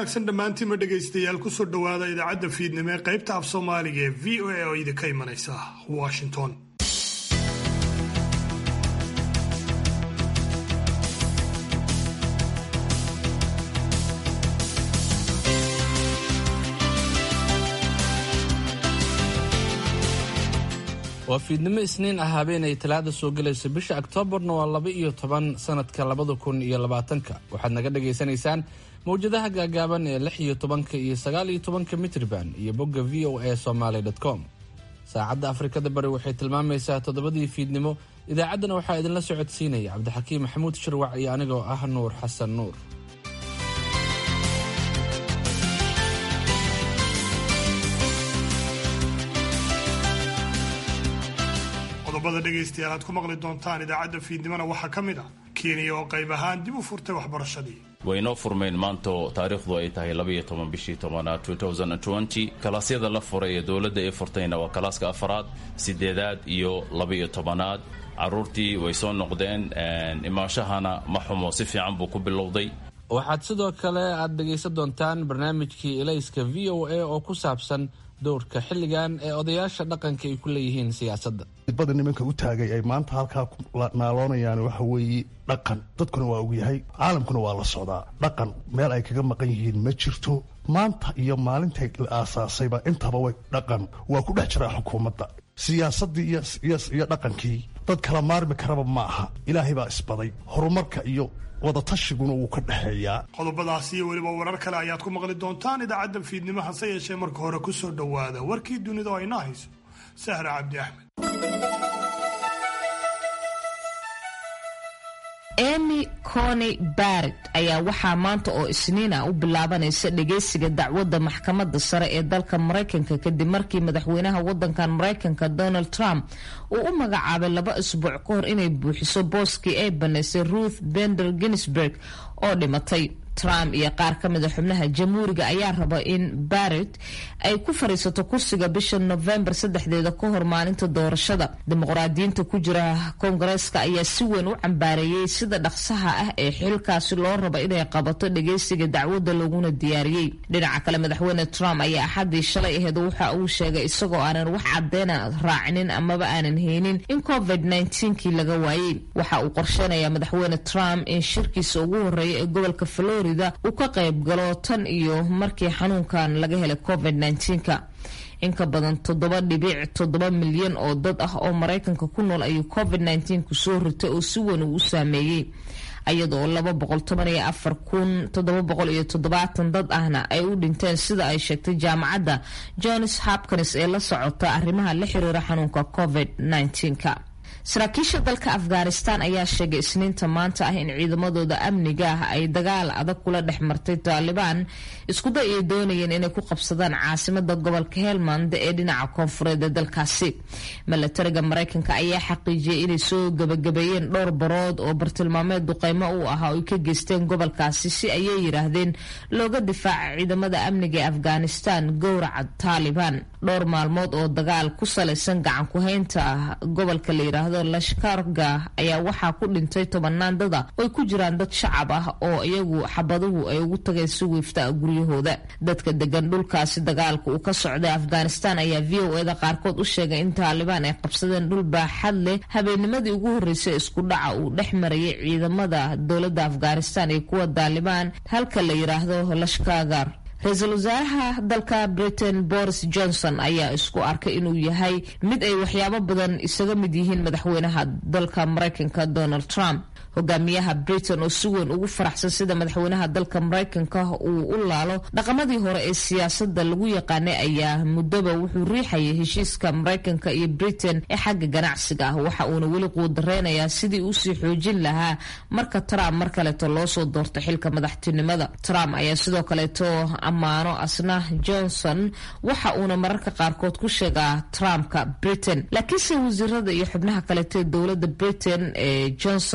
wanaagsan dhammaantiinma dhegaystayaal kusoo dhowaada idaacadda fiidnimo ee qaybta af soomaaliga ee v o a oo idinka imanaysa washington waa fiidnimo isniin ah habeenay talaada soo gelayso bisha oktoobarna waa laba iyo toban sanadka labada kun iyo labaatanka waxaad naga dhagaysanaysaan mawjadaha gaagaaban ee lix iyo tobanka iyo sagaal iyo tobanka mitrban iyo bogga v o a somaly com saacadda afrikada bari waxay tilmaamaysaa toddobadii fiidnimo idaacaddana waxaa idinla socodsiinaya cabdixakiim maxamuud shirwac iyo anigoo ah nuur xasan nuur qodobada dhegaystayaal aad ku maqli doontaan idaacadda fiidnimona waxaa ka mid ah kenya oo qayb ahaan dib u furtay waxbarashadii waynoo furmeen maanto taariikhdu ay tahay labaiyo toban bishii tobanaad kalaasyada la furay ee dowladda ay furtayna waa kalaaska afaraad sideedaad iyo labaiyo tobanaad caruurtii way soo noqdeen imaanshahana ma xumo si fiican buu ku bilowday waxaad sidoo kale aad dhegaysan doontaan barnaamijkii elayska v o a oo ku saabsan dowrka xilligan ee odayaasha dhaqanka ay ku leeyihiin siyaasadda bada nimanka u taagay ay maanta halkaa ku naaloonayaan waxa weeye dhaqan dadkuna waa ogyahay caalamkuna waa la socdaa dhaqan meel ay kaga maqan yihiin ma jirto maanta iyo maalintay la aasaasayba intaba way dhaqan waa ku dhex jiraa xukuumadda siyaasaddii iyo dhaqankii dad kala maarmi karaba ma aha ilaahay baa isbaday horumarka iyo wadatashigun wuu ka dhexeeyaa qodobadaasi iyo weliba warar kale ayaad ku maqli doontaan idaacadda fiidnimo hase yeeshee marka hore ku soo dhowaada warkii dunida oo ayna hayso sahra cabdi axmed emy cony barrett ayaa waxaa maanta oo isniina u bilaabanaysa dhageysiga dacwadda maxkamadda sare ee dalka maraykanka kadib markii madaxweynaha wadankan maraykanka donald trump uu u magacaabay laba isbuuc ka hor inay buuxiso booskii ay banaysay ruth bender ginsburg oo dhimatay trump iyo qaar ka mida xubnaha jamhuuriga ayaa raba in barrett ay ku fadhiisato kursiga bisha novembar saddexdeeda ka hor maalinta doorashada dimuqraadiyiinta ku jira koongareeska ayaa si weyn u cambaareeyey sida dhaqsaha ah ee xilkaasi loo raba inay qabato dhageysiga dacwadda laguna diyaariyey dhinaca kale madaxweyne trump ayaa axaddii shalay aheed waxa uu sheegay isagoo aanan wax cadeyna raacinin amaba aanan haynin in covid kii laga waayey waxa uu qorsheynayaa madaxweyne trump in shirkiisa ugu horeeya ee gobolka florida uu ka qayb galo tan iyo markii xanuunkan laga helay covid -ka in ka badan toddoba dhibic toddoba milyan oo dad ah oo maraykanka ku nool ayuu covid ku soo ritay oo si weyn uu u saameeyey iyadoo laba boqol toban iyo afar kun toddoba boqol iyo toddobaatan dad ahna ay u dhinteen sida ay sheegtay jaamacadda johns hopkins ee la socota arrimaha la xiriira xanuunka covid -ka saraakiisha dalka afghanistan ayaa sheegay isniinta maanta ah in ciidamadooda amniga ah ay dagaal adag kula dhex martay taalibaan iskuday ay doonayeen inay ku qabsadaan caasimada gobolka helmand ee dhinaca koonfureed ee dalkaasi milatariga maraykanka ayaa xaqiijiyay inay soo gabagabeeyeen dhowr barood oo bartilmaameed duqeymo u ahaa oo ay ka geysteen gobolkaasi si ayay yidhaahdeen looga difaaca ciidamada amniga ee afghanistan gowraca taalibaan dhowr maalmood oo dagaal ku salaysan gacan ku-haynta gobolka la yiraahdo lashkarga ayaa waxaa ku dhintay tobanaan dada oy ku jiraan dad shacab ah oo iyagu xabaduhu ay ugu tageen si wiifta guryahooda dadka degan dhulkaasi dagaalka uu ka socday afghanistan ayaa v o eda qaarkood u sheegay in taalibaan ay qabsadeen dhul baaxad leh habeennimadii ugu horreysay isku dhaca uu dhex marayay ciidamada dowladda afghanistan iyo kuwa taalibaan halka la yiraahdo lashkagar ra-iisul wasaaraha dalka britain boris johnson ayaa isku arkay inuu yahay mid ay waxyaabo badan isaga mid yihiin madaxweynaha dalka maraykanka donald trump hogaamiyaha britain oo si weyn ugu faraxsan sida madaxweynaha dalka maraykanka uu u laalo dhaqamadii hore ee siyaasada lagu yaqaanay ayaa muddoba wuxuu riixayay heshiiska maraykanka iyo britain ee xagga ganacsiga ah waxa uuna weli quudareynayaa sidii usii xoojin lahaa marka trump mar kaleeto loosoo doorto xilka madaxtinimada trump ayaa sidoo kaleeto ammaano asna johnson waxa uuna mararka qaarkood ku sheegaa trumpka britain laakiinse wasiirada iyo xubnaha kaleeto ee dowlada britain ee johnson ayaa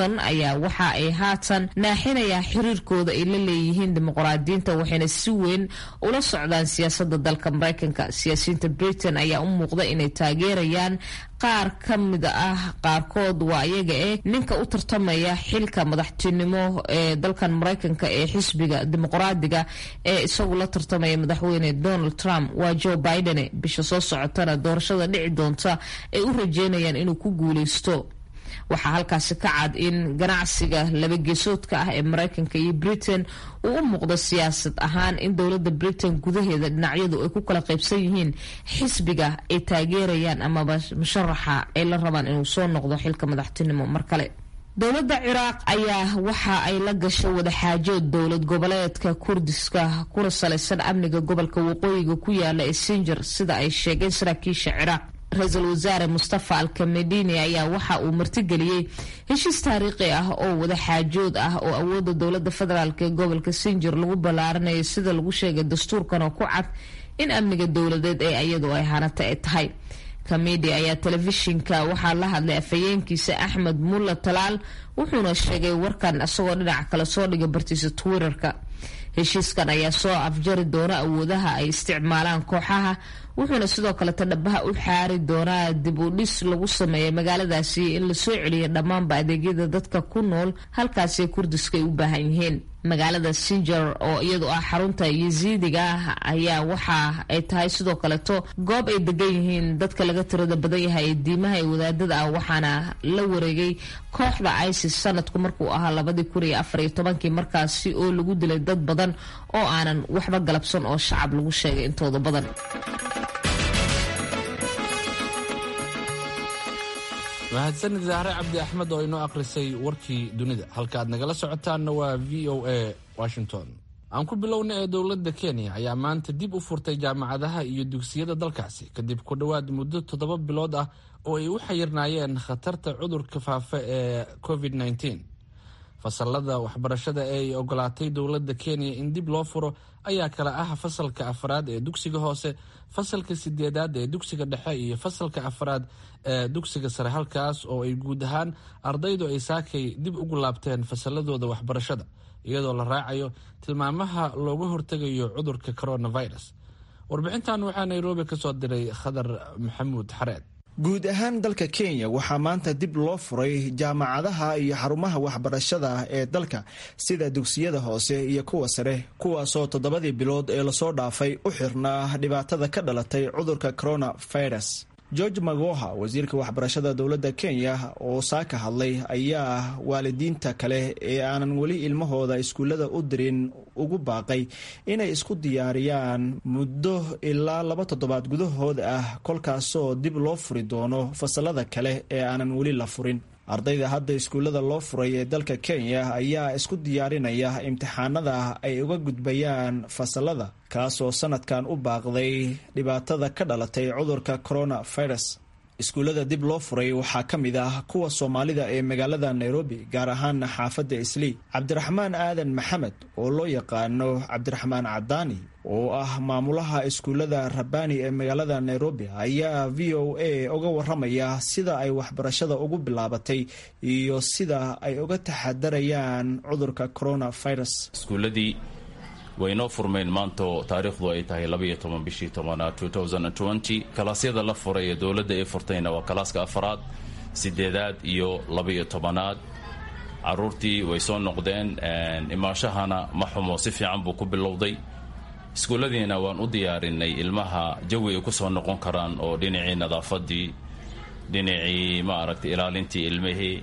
ayaa waxa ay haatan naaxinayaa xiriirkooda ay la leeyihiin dimuqraadiyiinta waxayna si weyn ula socdaan siyaasada dalka maraykanka siyaasiyiinta britain ayaa u muuqda inay taageerayaan qaar ka mid ah qaarkood waa iyaga eh ninka u tartamaya xilka madaxtinimo ee dalkan maraykanka ee xisbiga dimuqraadiga ee isagu la tartamaya madaxweyne donald trump waa joe biden bisha soo socotana doorashada dhici doonta ay u rajeynayaan inuu ku guuleysto waxaa halkaasi ka cad in ganacsiga labageesoodka ah ee maraykanka iyo britain uu u muuqdo siyaasad ahaan in dowladda britain gudaheeda dhinacyadu ay ku kala qaybsan yihiin xisbiga ay taageerayaan amaba musharaxa ay la rabaan inuu soo noqdo xilka madaxtinimo mar kale dowladda ciraaq ayaa waxa ay la gashay wadaxaajood dowlad goboleedka kurdiska kuna salaysan amniga gobolka waqooyiga ku yaala ee sinjar sida ay sheegeen saraakiisha ciraaq ra-iisul wasaare mustafa alkamedini ayaa waxa uu martigeliyey heshiis taariikhi ah oo wadaxaajood ah oo awoodda dowladda federaalk ee gobolka sinjir lagu ballaaranayo sida lagu sheegay dastuurkan oo ku cad in amniga dowladeed ee iyadu ay hanata ay tahay kamidi ayaa telefishinka waxaa la hadlay afhayeenkiisa axmed mulla talaal wuxuuna sheegay warkan isagoo dhinaca kale soo dhigay bartiisa twitterka heshiiskan ayaa soo afjari doona awoodaha ay isticmaalaan kooxaha wuxuuna sidoo kaleta dhabaha u xaari doonaa dib u dhis lagu sameeyay magaaladaasi in lasoo celiya dhammaanba adeegyada dadka ku nool halkaasi kurdiska ay u baahan yihiin magaalada sinjar oo iyadu ah xarunta yasiidiga ah ayaa waxa ay tahay sidoo kaleto goob ay degan yihiin dadka laga tirada badan yahay ee diimaha ee wadaadada ah waxaana la wareegay kooxda isis sanadku markuu ahaa labadii kun iyo afar iyo tobankii markaasi oo lagu dilay dad badan oo aanan waxba galabsan oo shacab lagu sheegay intooda badan mahadsanid zahre cabdi axmed oo inoo akhrisay warkii dunida halka aad nagala socotaanna waa v o a washington aan ku bilowna ee dowladda kenya ayaa maanta dib u furtay jaamacadaha iyo dugsiyada dalkaasi kadib ku dhowaad muddo toddoba bilood ah oo ay u xayirnaayeen khatarta cudurka faafa ee covid -19 fasalada waxbarashada ee ay ogolaatay dowladda kenya in dib loo furo ayaa kala ah fasalka afraad ee dugsiga hoose fasalka sideedaad ee dugsiga dhexe iyo fasalka afraad ee dugsiga sare halkaas oo ay guud ahaan ardaydu ay saakay dib ugu laabteen fasaladooda waxbarashada iyadoo la raacayo tilmaamaha looga hortegayo cudurka coronavirus warbixintan waxaa nairobi ka soo diray khadar maxamuud xareed guud ahaan dalka kenya waxaa maanta dib loo furay jaamacadaha iyo xarumaha waxbarashada ee dalka sida dugsiyada hoose iyo kuwa sare kuwaasoo toddobadii bilood ee lasoo dhaafay u xirnaa dhibaatada ka dhalatay cudurka coronavirus george magoha wasiirka waxbarashada dowladda kenya oo saaka hadlay ayaa waalidiinta kale ee aanan weli ilmahooda iskuullada u dirin ugu baaqay inay isku diyaariyaan muddo ilaa laba toddobaad gudahood ah kolkaasoo dib loo furi doono fasalada kale ee aanan weli la furin ardayda hadda iskuullada loo furay ee dalka kenya ayaa isku diyaarinaya imtixaanada ay uga gudbayaan fasalada kaasoo sanadkan u baaqday dhibaatada ka dhalatay cudurka coronavirus iskuullada dib loo furay waxaa ka mid ah kuwa soomaalida ee magaalada nairobi gaar ahaana xaafadda islii cabdiraxmaan aadan maxamed oo loo yaqaano cabdiraxmaan cadaani oo ah maamulaha iskuullada rabbaani ee magaalada nairobi ayaa v o a uga waramaya sida ay waxbarashada ugu bilaabatay iyo sida ay uga taxadarayaan cudurka coronavirus iskuuladii waynoo furmeen maanto taariikhdu ay tahay labaiyo toban bishii tobanaad kalaasyada la furay ee dowladda ay furtayna waa kalaaska afaraad sideedaad iyo labaiyo tobanaad caruurtii way soo noqdeen imaashahana ma xumo si fiican buu ku bilowday iskuulladiina waan u diyaarinay ilmaha jawi ay ku soo noqon karaan oo dhinacii nadaafadii dhinacii ma aragtay ilaalintii ilmihii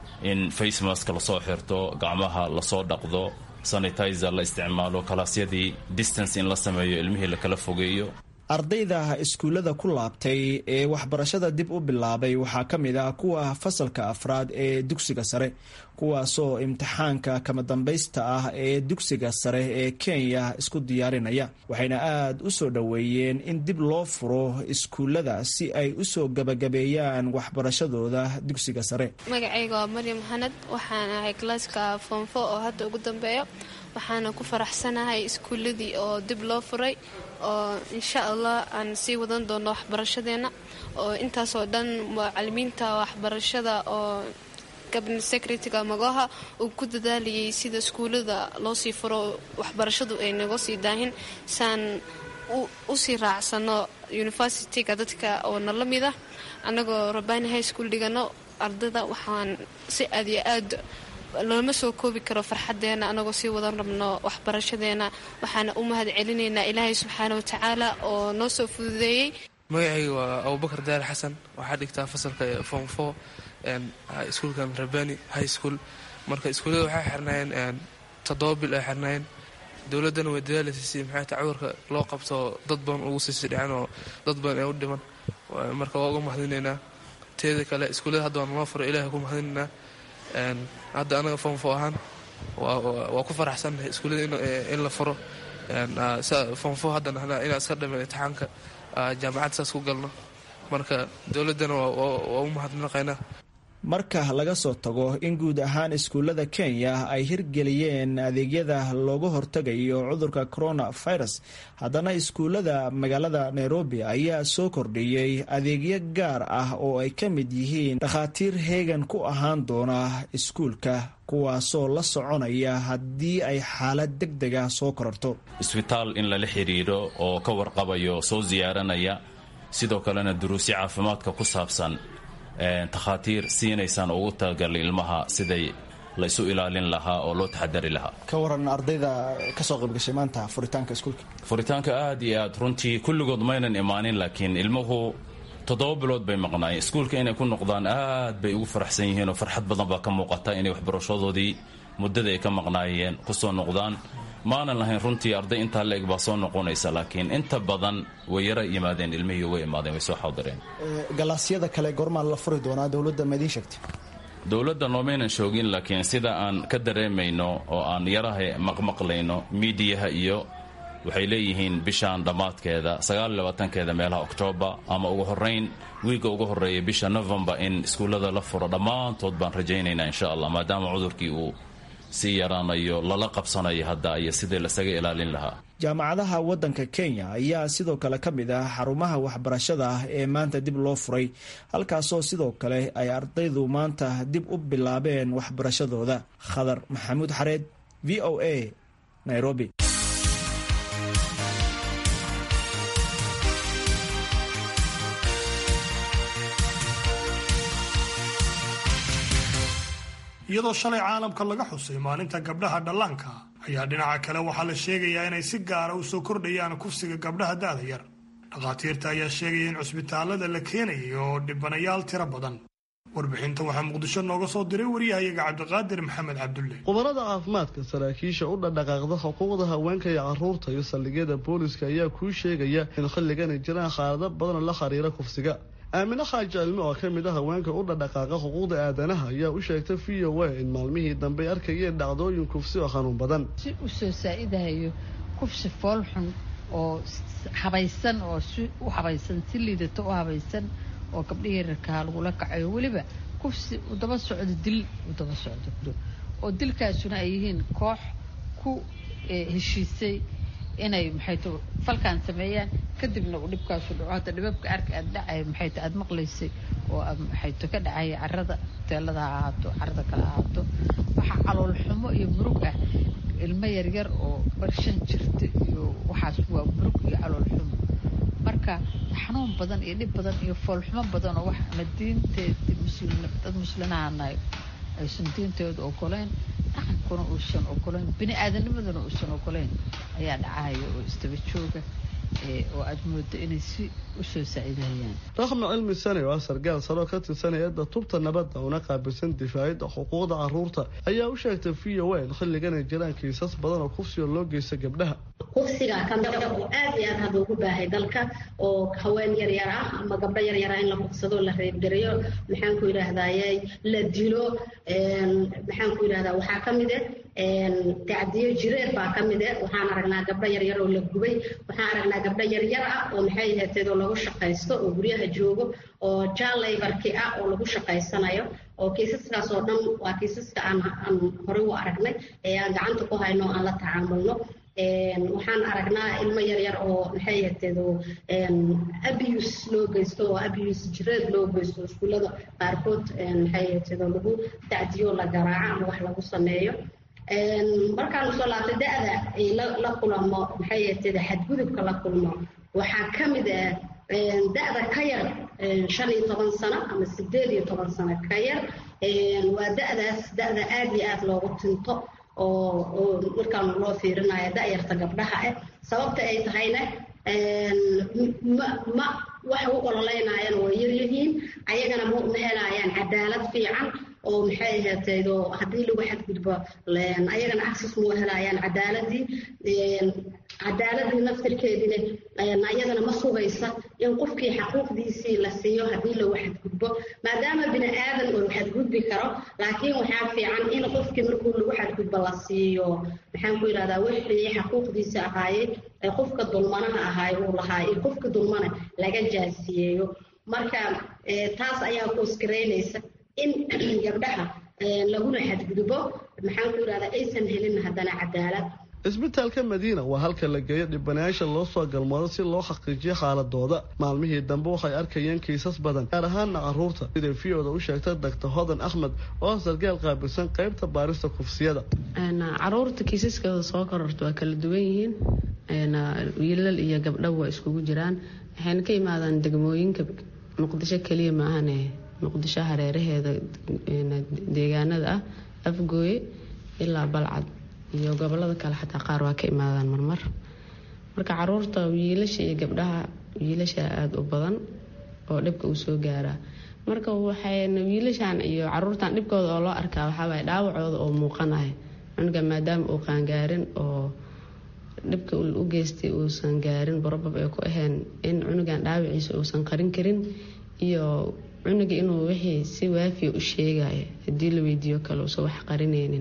in facemask lasoo xirto gacmaha lasoo dhaqdo sanitizer la isticmaalo kalaasyadii distance in la sameeyo ilmihii lakala fogeeyo ardayda iskuullada ku laabtay ee waxbarashada dib u bilaabay waxaa ka mid ah kuwa fasalka afraad ee dugsiga sare kuwaasoo imtixaanka kama dambaysta ah ee dugsiga sare ee kenya isku diyaarinaya waxayna aad u soo dhoweeyeen in dib loo furo iskuullada si ay usoo gabagabeeyaan waxbarashadooda dugsiga sare magacayga waa maryam xanad waxaan ahay kalaaska foomfo oo hadda ugu dambeeyo waxaana ku faraxsanahay iskuulladii oo dib loo furay oo insha allah aan sii wadan doono waxbarashadeenna oo intaasoo dhan macalimiinta waxbarashada oo gabna secretaryga magoha uu ku dadaalayay sida iskuullada loo sii furo waxbarashadu ay naga sii daahin saan usii raacsano universityga dadka oo nala mid ah annagoo rabani high school dhigano ardada waxaan si aad iyo aad looma soo koobi karo farxadeena anagoo sii wadan rabno waxbarashadeena waxaana u mahad celinaynaa ilaahay subxaana watacaala oo noo soo fududeeyey magacayga waa abubakar daari xasan waxaa dhigtaa fasalka form four iskuulkan rabani high school marka iskuullada waxay xirnaayeen toddoba bil ay xirnaayeen dowladdana way dadaalaysa si maxay ta cudurka loo qabto dad badan ugu siisi dhicin oo dad badan ee u dhiman marka waa uga mahadinaynaa teeda kale iskuullada hadda waan noo furo ilahay ku mahadinaynaa hadda anaga foomfo ahaan waa ku faraxsannahay iskuullada in la furo foomfo haddana inaan iska dhamin imtixaanka jaamacad saas ku galno marka dowladdana waa u mahadnaqaynaa marka laga soo tago in guud ahaan iskuullada kenya ay hirgeliyeen adeegyada looga hortagayo cudurka coronavirus haddana iskuullada magaalada nairobi ayaa soo kordhiyey adeegyo gaar ah oo ay ka mid yihiin dhakhaatiir heegan ku ahaan doona iskuulka kuwaasoo la soconaya haddii ay xaalad deg dega soo kororto isbitaal in lala xidhiidho oo ka warqabayo soo siyaaranaya sidoo kalena duruusyo caafimaadka ku saabsan takhaatiir siinaysaan ugu talagalay ilmaha siday laysu ilaalin lahaa oo loo taxadari lahaa ka waran ardayda kasoo qaybgashay maanta furitaanka iskuulka furitaanka aad iyo aad runtii kulligood maynan imaanin laakiin ilmuhu toddoba bilood bay maqnaayeen iskuulka inay ku noqdaan aad bay ugu faraxsan yihiin oo farxad badan baa ka muuqata inay waxbarashadoodii muddada ay ka maqnaayeen kusoo noqdaan maanan lahayn runtii arday intaa la-eg baa soo noqonaysa laakiin inta badan way yara yimaadeen ilmihii way imaadeen way soo xaadireen galaasyada kale goormaa la furi doonaa dowladda ma idiin sheegtay dowladda noomaynan shoogin laakiin sida aan ka dareemayno oo aan yaraha maqmaqlayno miidiyaha iyo waxay leeyihiin bishaan dhammaadkeeda sagaaliyabaatankeeda meelaha oktoobar ama ugu horayn wiigga ugu horreeya bisha novembar in iskuullada la furo dhammaantood baan rajaynaynaa insha allah maadaama cudurkii uu sii yaraanayo lala qabsanayo hadda iyo sidii lasaga ilaalin lahaa jaamacadaha waddanka kenya ayaa sidoo kale ka mid ah xarumaha waxbarashada ah ee maanta dib loo furay halkaasoo sidoo kale ay ardaydu maanta dib u bilaabeen waxbarashadooda khadar maxamuud xareed v o a nairobi iyadoo shalay caalamka laga xusay maalinta gabdhaha dhallaanka ayaa dhinaca kale waxaa la sheegayaa inay si gaara u soo kordhayaan kufsiga gabdhaha da'da yar dhakhaatiirta ayaa sheegaya in cusbitaalada la keenayay oo dhibanayaal tiro badan warbixinta waxaa muqdisho nooga soo diray waryahayaga cabdiqaadir maxamed cabdulle khubarada caafimaadka saraakiisha u dhadhaqaaqda xuquuqda haweenka iyo caruurta iyo saldhigyada booliska ayaa kuu sheegaya in xilligan ay jiraan xaalado badan la xiriira kufsiga aamine xaaji cilmi oo ka mid a haweenka u dhadhaqaaqa xuquuqda aadanaha ayaa u sheegtay v o a in maalmihii dambe ay arkayeen dhacdooyin kufsi oo xanuun badan si u soo saa-idahayo kufsi foolxun oo habaysan oo si u habaysan si liidato u habaysan oo gabdhihii rarkaa lagula kacayo weliba kufsi u daba socdo dil u daba socdo oo dilkaasuna ay yihiin koox ku heshiisay inay maxayto falkaan sameeyaan kadibna uu dhibkaasu dhaco hadda dhibabka arka aad dhacay maxayto aada maqlaysay oo maxayto ka dhacaya carada teelada ha ahaato carada kale ahaato waxaa calool xumo iyo murug ah ilmo yaryar oo barshan jirta iyo waxaas waa murug iyo calool xumo marka xanuun badan iyo dhib badan iyo foolxumo badan oo wax ama diinteedi muslim dad muslinaanahay aysan diintooda ogoleyn dhaqankuna uusan ogoleyn bini aadanimaduna uusan ogoleyn ayaa dhacahaya oo isdaba jooga oo aada moodo inay si usoo saaciidahayaan raxma cilmi sane oo ah sargaal saro ka tirsan hay-adda tubta nabadda una qaabilsan difaacida xuquuqda caruurta ayaa u sheegtay v o a in xilligan ay jiraan kiisas badan oo kufsiga loo geysta gabdhaha kufsiga kamida oo aad iyo aad hadda ugu baahay dalka oo haween yaryar ah ama gabdho yaryar ah in la kufsado la reebgareeyo maxaanku yidhaahdaye la dilo maxaanku yidhahdaa waxaa ka mid ah tacdiyo jireer baa ka mid ah waxaan aragnaa gabdho yaryar oo la gubay waxaan aragnaa gabdho yaryar ah oo maxay ahateed oo lagu shaqaysto oo guryaha joogo oo jaalaybarki ah oo lagu shaqaysanayo oo kiisaskaas oo dhan waa kiisaska aan aan horey u aragnay ee aan gacanta ku hayno aan la tacaamulno waxaan aragnaa ilmo yaryar oo maxay ahateedo abuse loo geysto oo abuse jireed loo geysto iskuullada qaarkood maxay ahateedo lagu tacdiyo la garaaco ama wax lagu sameeyo markaan usoo laabtay da-da la kulamo maxay ahateedo xadgudubka la kulmo waxaa ka mid ah da-da ka yar shan iyo toban sano ama sideed iyo toban sano ka yar waa da-daas da-da aada iyo aada loogu tinto oo oo markaan loo fiirinayo da-yarta gabdhaha ah sababta ay tahayna ma ma waxa u ololeynaayana waa yaryihiin ayagana ma ma helayaan cadaalad fiican oo maxay ahaataydo haddii lagu xadgudbo ayagana access ma helayaan cadaaladii cadaaladii naftirkeedina ayadana ma sugaysa in qofkii xaquuqdiisii la siiyo haddii lagu xadgudbo maadaama bini aadan uu xadgudbi karo laakiin waxaa fiican in qofkii markuu lagu xadgudbo la siiyo maxaan ku yidhahdaa wixii xaquuqdiisa ahaayey ee qofka dulmanaha ahaay uu lahaa iyo qofka dulmana laga jaasiyeeyo marka taas ayaa kuskaraynaysa in gabdhaha laguna xadgudbo maxaan ku yidhahdaa aysan helin haddana cadaalad isbitaalka madiina waa halka la geeyo dhibanayaasha loo soo galmoodo si loo xaqiijiyo xaaladooda maalmihii dambe waxay arkayeen kiisas badan gaar ahaana caruurta siday v-oda u sheegtay doctor hodan axmed oo sargaal qaabilsan qeybta baarista kufsiyada caruurta kiisaskooda soo kororta waa kala duwan yihiin wiilal iyo gabdho waa iskugu jiraan waxayna ka imaadaan degmooyinka muqdisho keliya maahane muqdisho hareeraheeda deegaanada ah afgooye ilaa balcad iyo gobolada kale xataa qaar waa ka imaadaan marmar marka caruurta wiilasha iyo gabdhaha wiilasha aada u badan oo dhibka uu soo gaaraa marka waxayna wiilashan iyo caruurtan dhibkooda oo loo arkaa waxaawaay dhaawacooda oo muuqanaya cunuga maadaama uu qaangaarin oo dhibka u geystay uusan gaarin barobab ay ku ahayn in cunugan dhaawaciisa uusan qarin karin iyo cunuga inuu wixii si waafiya u sheegaya haddii la weydiiyo kale uusan wax qarinaynin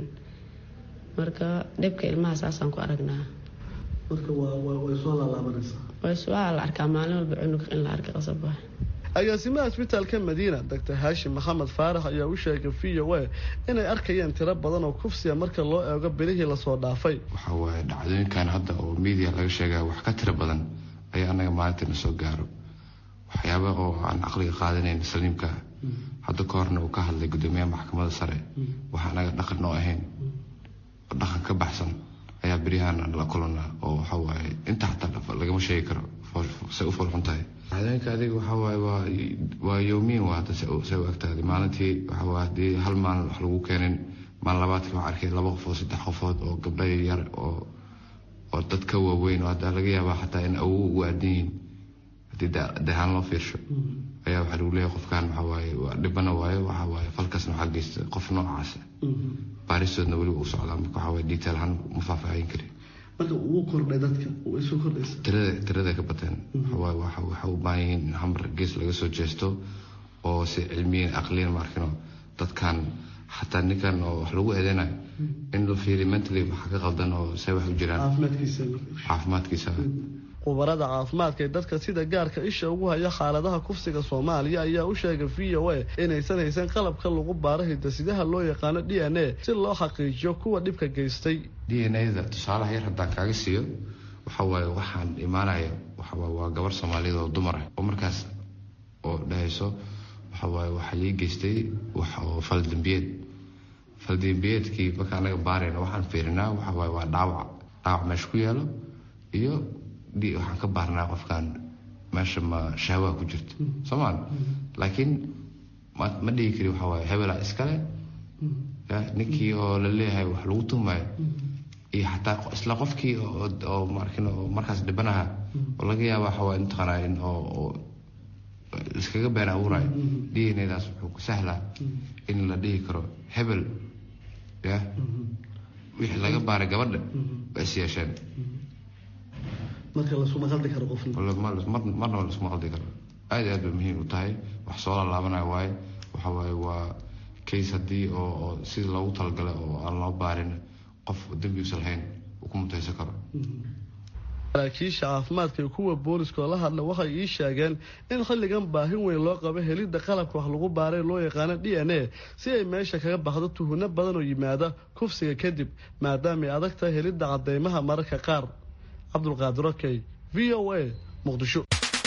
marka dhibka ilmaha saasaan ku aragnaa marka way soo laalaabanaysaa waa la arkaa maalin walba cunug in la arka qasab ah agaasimaha isbitaalka madiina doctor haashim maxamed faarax ayaa u sheegay v o a inay arkayeen tiro badan oo kufsiya marka loo eego bilihii lasoo dhaafay waxa waaye dhacdooyinkan hadda oo media laga sheegaya wax ka tiro badan ayaa anaga maalinta na soo gaaro waxyaaba oo aan caqliga qaadanayn saliimka hadda ka horna uu ka hadlay gudoomiyaha maxkamadda sare waxa anaga dhaqan noo ahayn dhaqan ka baxsan ayaa beryahan la kulanaa oo waxawaaye inta xataa lagama sheegi karo say u fulxun tahay dhacdooyinka adiga waxawaaye waa waa yoomiin waa hadda say u egtahay maalintii waxawaaye haddii hal maalin wax lagu keenin maalin labaadkii waxaa arkay laba qofood saddex qofood oo gabdha yar oo oo dad ka waaweyn oo hadda laga yaabaa xataa in awow ugu aadan yihiin haddii dahaan loo fiirsho ayaa waxaa lagu leeyahay qofkan waxawaaye dhibana waayo waxawaaye falkasna waxaa geysta qof noocaasa baaristoodna weliba u socdaa marka waxawaaye detail ahaan ma faahfaahin karin marka wuu kordhay dadka way soo kordhaysa tirada tirada ka bateen waxawaaye waxa waxa u baahan yihiin in hamar gees laga soo jeesto oo si cilmiyan aqliyan maarkino dadkan xataa ninkan oo wax lagu eedeynayo in la fiiriyo mentally waxa ka qaldan oo say wax u jiraan caafimaadkiisa caafimaadkiisa khubarada caafimaadka ee dadka sida gaarka isha ugu haya xaaladaha kufsiga soomaaliya ayaa u sheegay v o a inaysan haysan qalabka lagu baaro hidasidaha loo yaqaano d n a si loo xaqiijiyo kuwa dhibka geystay d n a-da tusaalaha yar haddaan kaaga siiyo waxa waaye waxaan imaanaya waxawaaye waa gabar soomaaliyeed oo dumar ah oo markaas oo dhahayso waxawaaye waxaa lii geystay wax oo faldambiyeed faldambiyeedkii marka anaga baarayna waxaan fiirinaa waxawaaye waa dhaawac dhaawac meesha ku yaalo iyo waxaan ka baarnaa qofkan meesha ma shahwaa ku jirto soomaal laakiin ma dhigi kari waxaa waaye hebelaa iskale ninkii oo la leeyahay wax lagu tumayo iyo xataa isla qofkii oo markin oo markaas dhibanaha oo laga yaaba waxa waaye intaqanaa in oo iskaga been abuurayo d n a daas wuxuu ku sahlaa in la dhihi karo hebel ya wixii laga baaray gabadha waa is yeesheen marka lasuma qaldi karo qofna marnaba lasuma qaldi karo aad iyo aad bay muhiim u tahay wax soo lalaabanayo waaye waxa waaye waa case haddii oo oo sidii loogu talagalay oo aan loo baarin qof dembi usan lahayn uu ku mutaysan karo saraakiisha caafimaadka iyo kuwa booliska oo la hadla waxay ii sheegeen in xilligan baahin weyn loo qabo helidda qalabka wax lagu baaray loo yaqaano d n a si ay meesha kaga baxdo tuhunno badan oo yimaada kufsiga kadib maadaamaay adag tahay helidda cadeymaha mararka qaar cabdulqaadir okey v o a muqdisho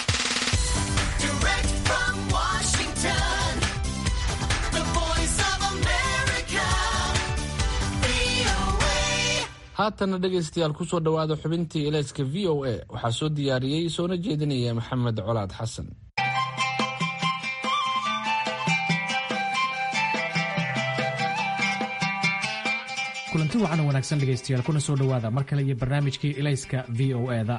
haatana dhegaystayaal kusoo dhowaada xubintii ilayska v o a waxaa soo diyaariyey soona jeedinaya maxamed colaad xasan kulanti wacan wanaagsan dhegaystayaal kuna soo dhowaada mar kale iyo barnaamijkii ilayska v o e da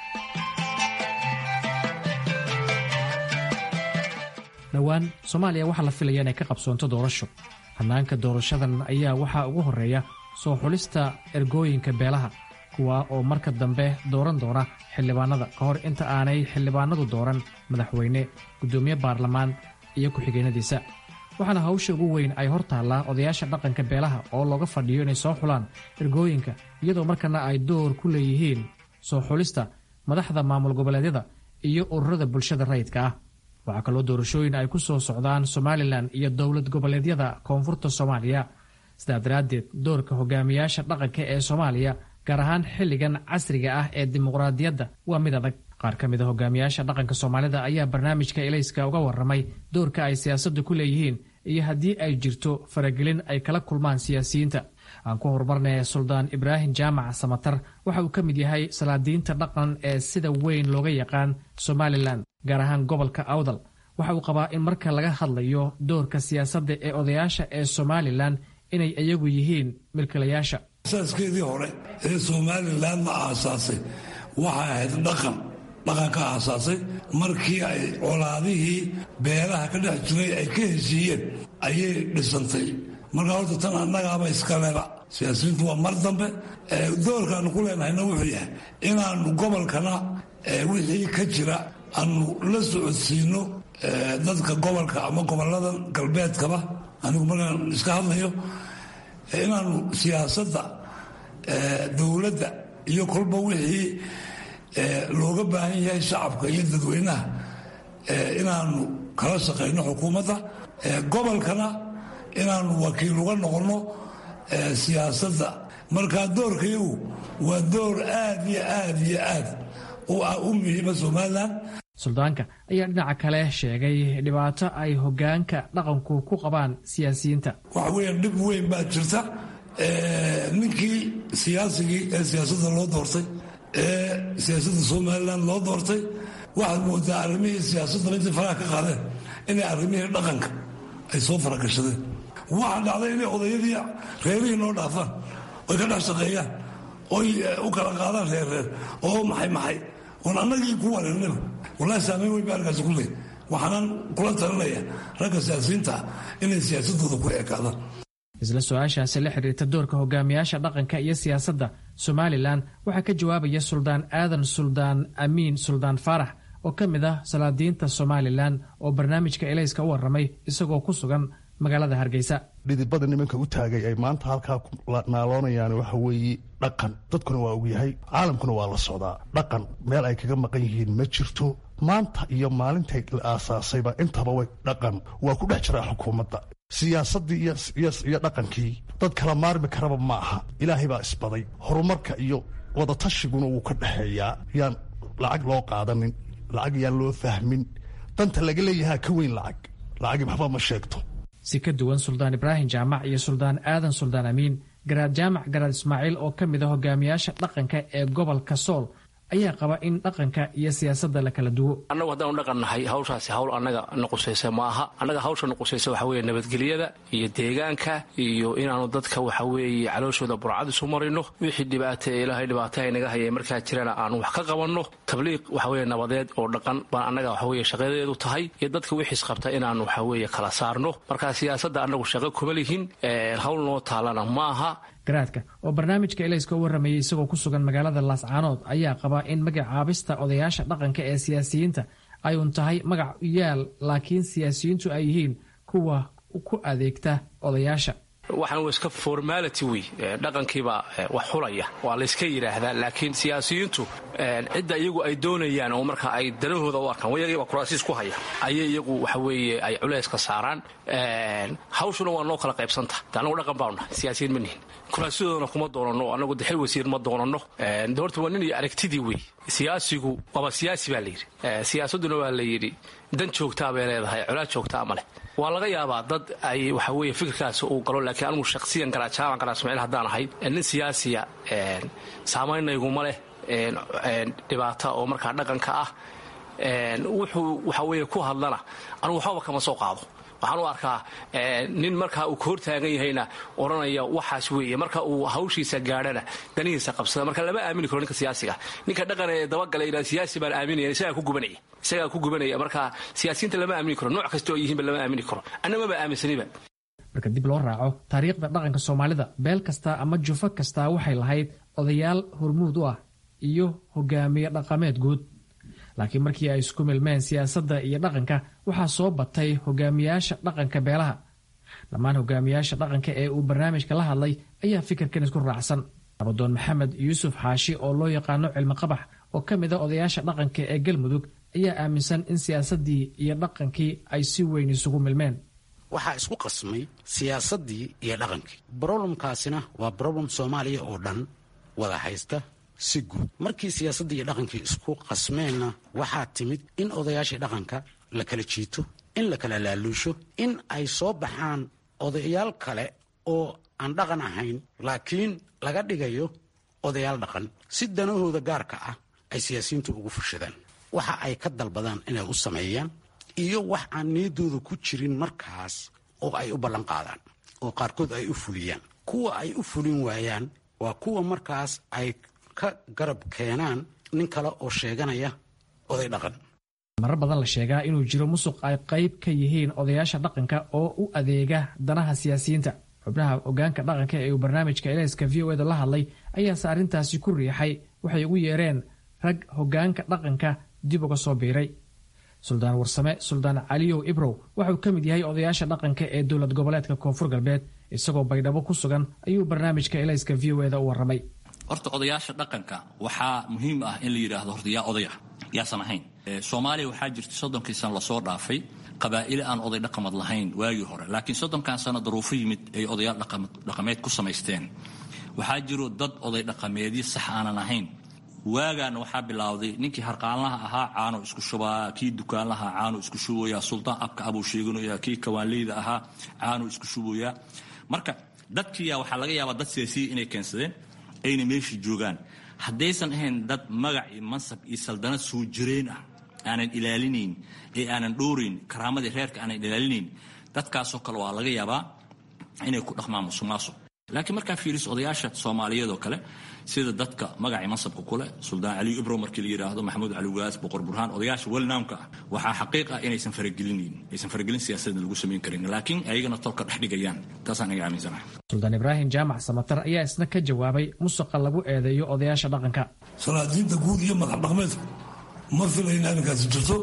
dhowaan soomaaliya waxaa la filaya inay ka qabsoonto doorasho hannaanka doorashadan ayaa waxaa ugu horreeya soo xulista ergooyinka beelaha kuwa oo marka dambe dooran doona xildhibaanada ka hor inta aanay xildhibaanadu dooran madaxweyne guddoomiye baarlamaan iyo ku-xigeenadiisa waxaana hawsha ugu weyn ay hor taallaa odayaasha dhaqanka beelaha oo looga fadhiyo inay soo xulaan ergooyinka iyadoo markana ay door ku leeyihiin soo xulista madaxda maamul goboleedyada iyo ururada bulshada rayidka ah waxaa kaloo doorashooyin ay ku soo socdaan somalilan iyo dowlad goboleedyada koonfurta soomaaliya sidaa daraaddeed doorka hogaamiyaasha dhaqanka ee soomaaliya gaar ahaan xilligan casriga ah ee dimuqraadiyadda waa mid adag qaar ka mid a hogaamiyaasha dhaqanka soomaalida ayaa barnaamijka ilayska uga warramay doorka ay siyaasadda ku leeyihiin iyo haddii ay jirto faragelin ay kala kulmaan siyaasiyiinta aan ku horumarnay suldaan ibraahim jaamac samatar waxa uu ka mid yahay salaadiinta dhaqan ee sida weyn looga yaqaan somalilan gaar ahaan gobolka awdal waxa uu qabaa in marka laga hadlayo doorka siyaasadda ee odayaasha ee somalilan inay iyagu yihiin milkilayaasha asaaskeedii hore ee somalilan ma aasaasay waxay ahayd dhaqan dhaqan ka aasaasay markii ay colaadihii beelaha ka dhex jiray ay ka heshiiyeen ayay dhisantay markaa horta tan annagaaba iskaleba siyaasiyiintu waa mar dambe doorkaanu ku leenahayna wuxuu yahay inaanu gobolkana wixii ka jira aanu la socodsiino dadka gobolka ama gobolada galbeedkaba anigu markaan iska hadlayo inaanu siyaasadda dowladda iyo kolba wixii looga baahan yahay shacabka iyo dadweynaha inaanu kala shaqayno xukuumadda gobolkana inaanu wakiil uga noqonno siyaasadda markaa doorkayagu waa door aad iyo aad iyo aad u muhiima somalilan suldaanka ayaa dhinaca kale sheegay dhibaato ay hogaanka dhaqanku ku qabaan siyaasiyiinta waxa weeyaan dhib weyn baa jirta ninkii siyaasigii ee siyaasadda loo doortay ee siyaasadda somalilan loo doortay waxaad moodaa arrimihii siyaasadda intay faraha ka qaadeen inay arrimihii dhaqanka ay soo faragashadeen waxaa dhacday inay odayadii reerihii noo dhaafaan oy ka dhex shaqeeyaan oy u kala qaadaan reerreer oo maxay maxay oon annagii ku wareernaba wallahi saamayn weyn ba arkaasi ku leey waxaanan kula talinaya ragga siyaasiyiinta ah inay siyaasadooda ku ekaadaan isla su-aashaasi la xiriirta doorka hogaamiyaasha dhaqanka iyo siyaasadda somalilan waxaa ka jawaabaya suldaan aadan suldaan amiin suldaan faarax oo ka mid ah salaadiinta somalilan oo barnaamijka elayska u warramay isagoo ku sugan magaalada hargeysa dhidibada nimanka u taagay ay maanta halkaa naaloonayaan waxa weeye dhaqan dadkuna waa ogyahay caalamkuna waa la socdaa dhaqan meel ay kaga maqan yihiin ma jirto maanta iyo maalintay la aasaasayba intaba way dhaqan waa ku dhex jiraa xukuumadda siyaasaddii iyo dhaqankii dad kala maarmi karaba ma aha ilaahay baa isbaday horumarka iyo wadatashyiguna wuu ka dhexeeyaa yaan lacag loo qaadanin lacag yaan loo fahmin danta laga leeyahaa ka weyn lacag lacagi waxba ma sheegto si ka duwan suldaan ibraahim jaamac iyo suldaan aadan suldaan amiin garaad jaamac garaad ismaaciil oo ka mid a hogaamiyaasha dhaqanka ee gobolka sool ayaa qaba in dhaqanka iyo siyaasadda la kala duwo annagu haddaanu dhaqan nahay hawshaasi hawl annaga na qusaysa ma aha annaga hawsha na qusaysa waxa weeye nabadgelyada iyo deegaanka iyo inaanu dadka waxa weeye calooshooda burcad isu marino wixii dhibaata ee ilaahay dhibaataha naga hayay markaa jirana aanu wax ka qabanno tabliiq waxa weeye nabadeed oo dhaqan baan annaga waxa weeye shaqadeedu tahay iyo dadka wixiis qabta inaanu waxa weeye kala saarno marka siyaasadda annagu shaqo kuma lihin hawl noo taalana ma aha garaadka oo barnaamijka elayska u warramayay isagoo ku sugan magaalada laascaanood ayaa qabaa in magacaabista odayaasha dhaqanka ee siyaasiyiinta ay un tahay magac yaal laakiin siyaasiyiintu ay yihiin kuwa ku adeegta odayaasha waxaan waa iska formality wey dhaqankiibaa wax xulaya waa layska yidhaahdaa laakiin siyaasiyiintu cidda iyagu ay doonayaan oo marka ay danahooda u arkaan wayagiiba kuraasiis ku haya ayay iyagu waxa weeye ay culayska saaraan hawshuna waa noo kala qaybsanta de annagu dhaqan baanu nahay siyaasiyiin ma nihin kuraasyadooda kuma doonanno annagu dexil wasiir ma doonanno de horta waa nin iyo aragtidii wey siyaasigu waaba siyaasi baa layidhi siyaasadduna waa la yidhi dan joogtaa bay leedahay colaad joogtaa ma leh waa laga yaabaa dad ay waxa weye fikirkaas uu galo laakiin anigu shakhsiyan garaajaaban garaa ismaaciil haddaan ahay nin siyaasiya saamaynnayguma leh dhibaata oo markaa dhaqanka ah wuxuu waxa weye ku hadlana anugu waxbaba kama soo qaado waxaan u arkaa nin markaa uu ka hortaagan yahayna odhanaya waxaas weeye marka uu hawshiisa gaadhana danihiisa qabsada marka lama aamini karo ninka siyaasiga ninka dhaqan ee dabagala siyaasi baan aaminaya isagaa ku gubanaya isagaa ku gubanaya marka siyaasiyiinta lama aamini karo nooc kasta oo yihiinba lama aamini karo annamaba aaminsaniba marka dib loo raaco taariikhda dhaqanka soomaalida beel kasta ama jufo kastaa waxay lahayd odayaal hormuud u ah iyo hogaamiye dhaqameed guud laakiin markii ay isku milmeen siyaasadda iyo dhaqanka waxaa soo batay hogaamiyaasha dhaqanka beelaha dhammaan hogaamiyaasha dhaqanka ee uu barnaamijka la hadlay ayaa fikirkan isku raacsan abadoon maxamed yuusuf xaashi oo loo yaqaano cilmi qabax oo ka mid a odayaasha dhaqanka ee galmudug ayaa aaminsan in siyaasaddii iyo dhaqankii ay si weyn isugu milmeen waxaa isku qasmay siyaasaddii iyo dhaqankii broblemkaasina waa broblem soomaaliya oo dhan wada haysta si guud markii siyaasaddii iyo dhaqankii isku qasmeenna waxaa timid in odayaashii dhaqanka la kala jiito in la kala laaluusho in ay soo baxaan odayaal kale oo aan dhaqan ahayn laakiin laga dhigayo odayaal dhaqan si danahooda gaarka ah ay siyaasiyiintu ugu fushadaan waxa ay ka dalbadaan inay u sameeyaan iyo wax aan niyaddooda ku jirin markaas oo ay u ballan qaadaan oo qaarkood ay u fuliyaan kuwa ay u fulin waayaan waa kuwa markaas ay ka garab keenaan nin kale oo sheeganaya oday dhaqan marar badan la sheegaa inuu jiro musuq ay qayb ka yihiin odayaasha dhaqanka oo u adeega danaha siyaasiyiinta xubnaha hogaanka dhaqanka ee uu barnaamijka eleyska v o eda la hadlay ayaase arrintaasi ku riixay waxay ugu yeereen rag hogaanka dhaqanka dib uga soo biiray suldaan warsame suldaan caliyow ibrow waxauu ka mid yahay odayaasha dhaqanka ee dowlad goboleedka koonfur galbeed isagoo baydhabo ku sugan ayuu barnaamijka eleyska v o eda u warramay horta odayaasha dhaqanka waxaa muhiim ah in la yidhaahdo horta yaa odaya yaasan ahayn soomaaliya waxaa jirta soddonkii sano lasoo dhaafay qabaa'ile aan oday dhaqamad lahayn waagii hore laakiin soddonkan sano daruufo yimid ay odayaal dhaqameed ku samaysteen waxaa jiro dad oday dhaqameedyo sax aanan ahayn waagaana waxaa bilowday ninkii harqaanlaha ahaa caano isku shubaa kii dukaanlaha caano isku shubaya suldaan abka abuu sheeganaya kii kawaanleyda ahaa caano isku shubaya marka dadkiiya waxaa laga yaabaa dad siyaasiya inay keensadeen ayna meeshii joogaan haddaysan ahayn dad magac iyo mansab iyo saldanad soo jireen ah aanan ilaalinayn ee aanan dhowrayn karaamadii reerka aanan ilaalinayn dadkaasoo kale waa laga yaabaa inay ku dhaqmaan musuqmaasuq laakiin markaa fiiriso odayaasha soomaaliyeed oo kale sida dadka magacii mansabka kuleh suldaan caliyu ibro markii la yidhaahdo maxamuud cali waas boqor burhaan odayaasha welnaamka ah waxaa xaqiiq ah inaysan faragelinayn aysan faragelin siyaasadna lagu samayn karin laakiin ayagana tolka dhex dhigayaan taasaan iga aaminsanahay suldaan ibraahim jaamac samatar ayaa isna ka jawaabay musuqa lagu eedeeyo odayaasha dhaqanka salaadiinta guud iyo madax dhaqmeedku ma filayna arrinkaasi jirto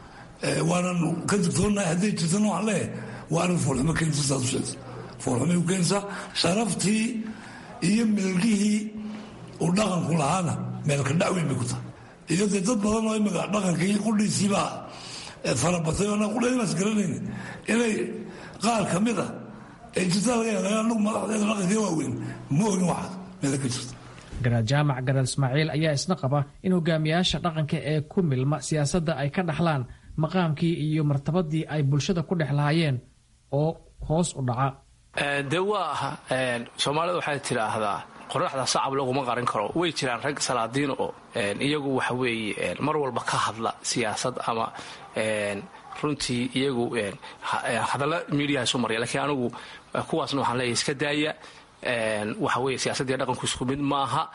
waanan ka digtoonahay hadday jirtana waxaan leeyahay waa arrin foolxumo keensa saad u sheegta foolxumay u keensaa sharaftii iyo milgihii uu dhaqanku lahaana meelka dhacweyn bay ku tahay iyo dee dad badan oo imika dhaqankii qudhiisiibaa farabatay oo anaa qudhaynaas garanayn inay qaar ka mid ah ee jirta laga yaaba anagu madaxdeeda dhaqankii waaweyn ma ogin waxaas meela ka jirta garaad jaamac garaad ismaaciil ayaa isna qaba in hogaamiyaasha dhaqanka ee ku milma siyaasadda ay ka dhaxlaan maqaamkii iyo martabadii ay bulshada ku dhex lahaayeen oo hoos u dhaca dee waa soomaalida waxay tidhaahdaa qoraxda sacab laguma qarin karo way jiraan rag salaadiin oo iyagu waxa weeye mar walba ka hadla siyaasad ama runtii iyagu hadalla miidiyaha isu marya lakiin anigu kuwaasna waxaan leeyahay iska daaya waxa weye siyaasadii dhaqanku isku mid maaha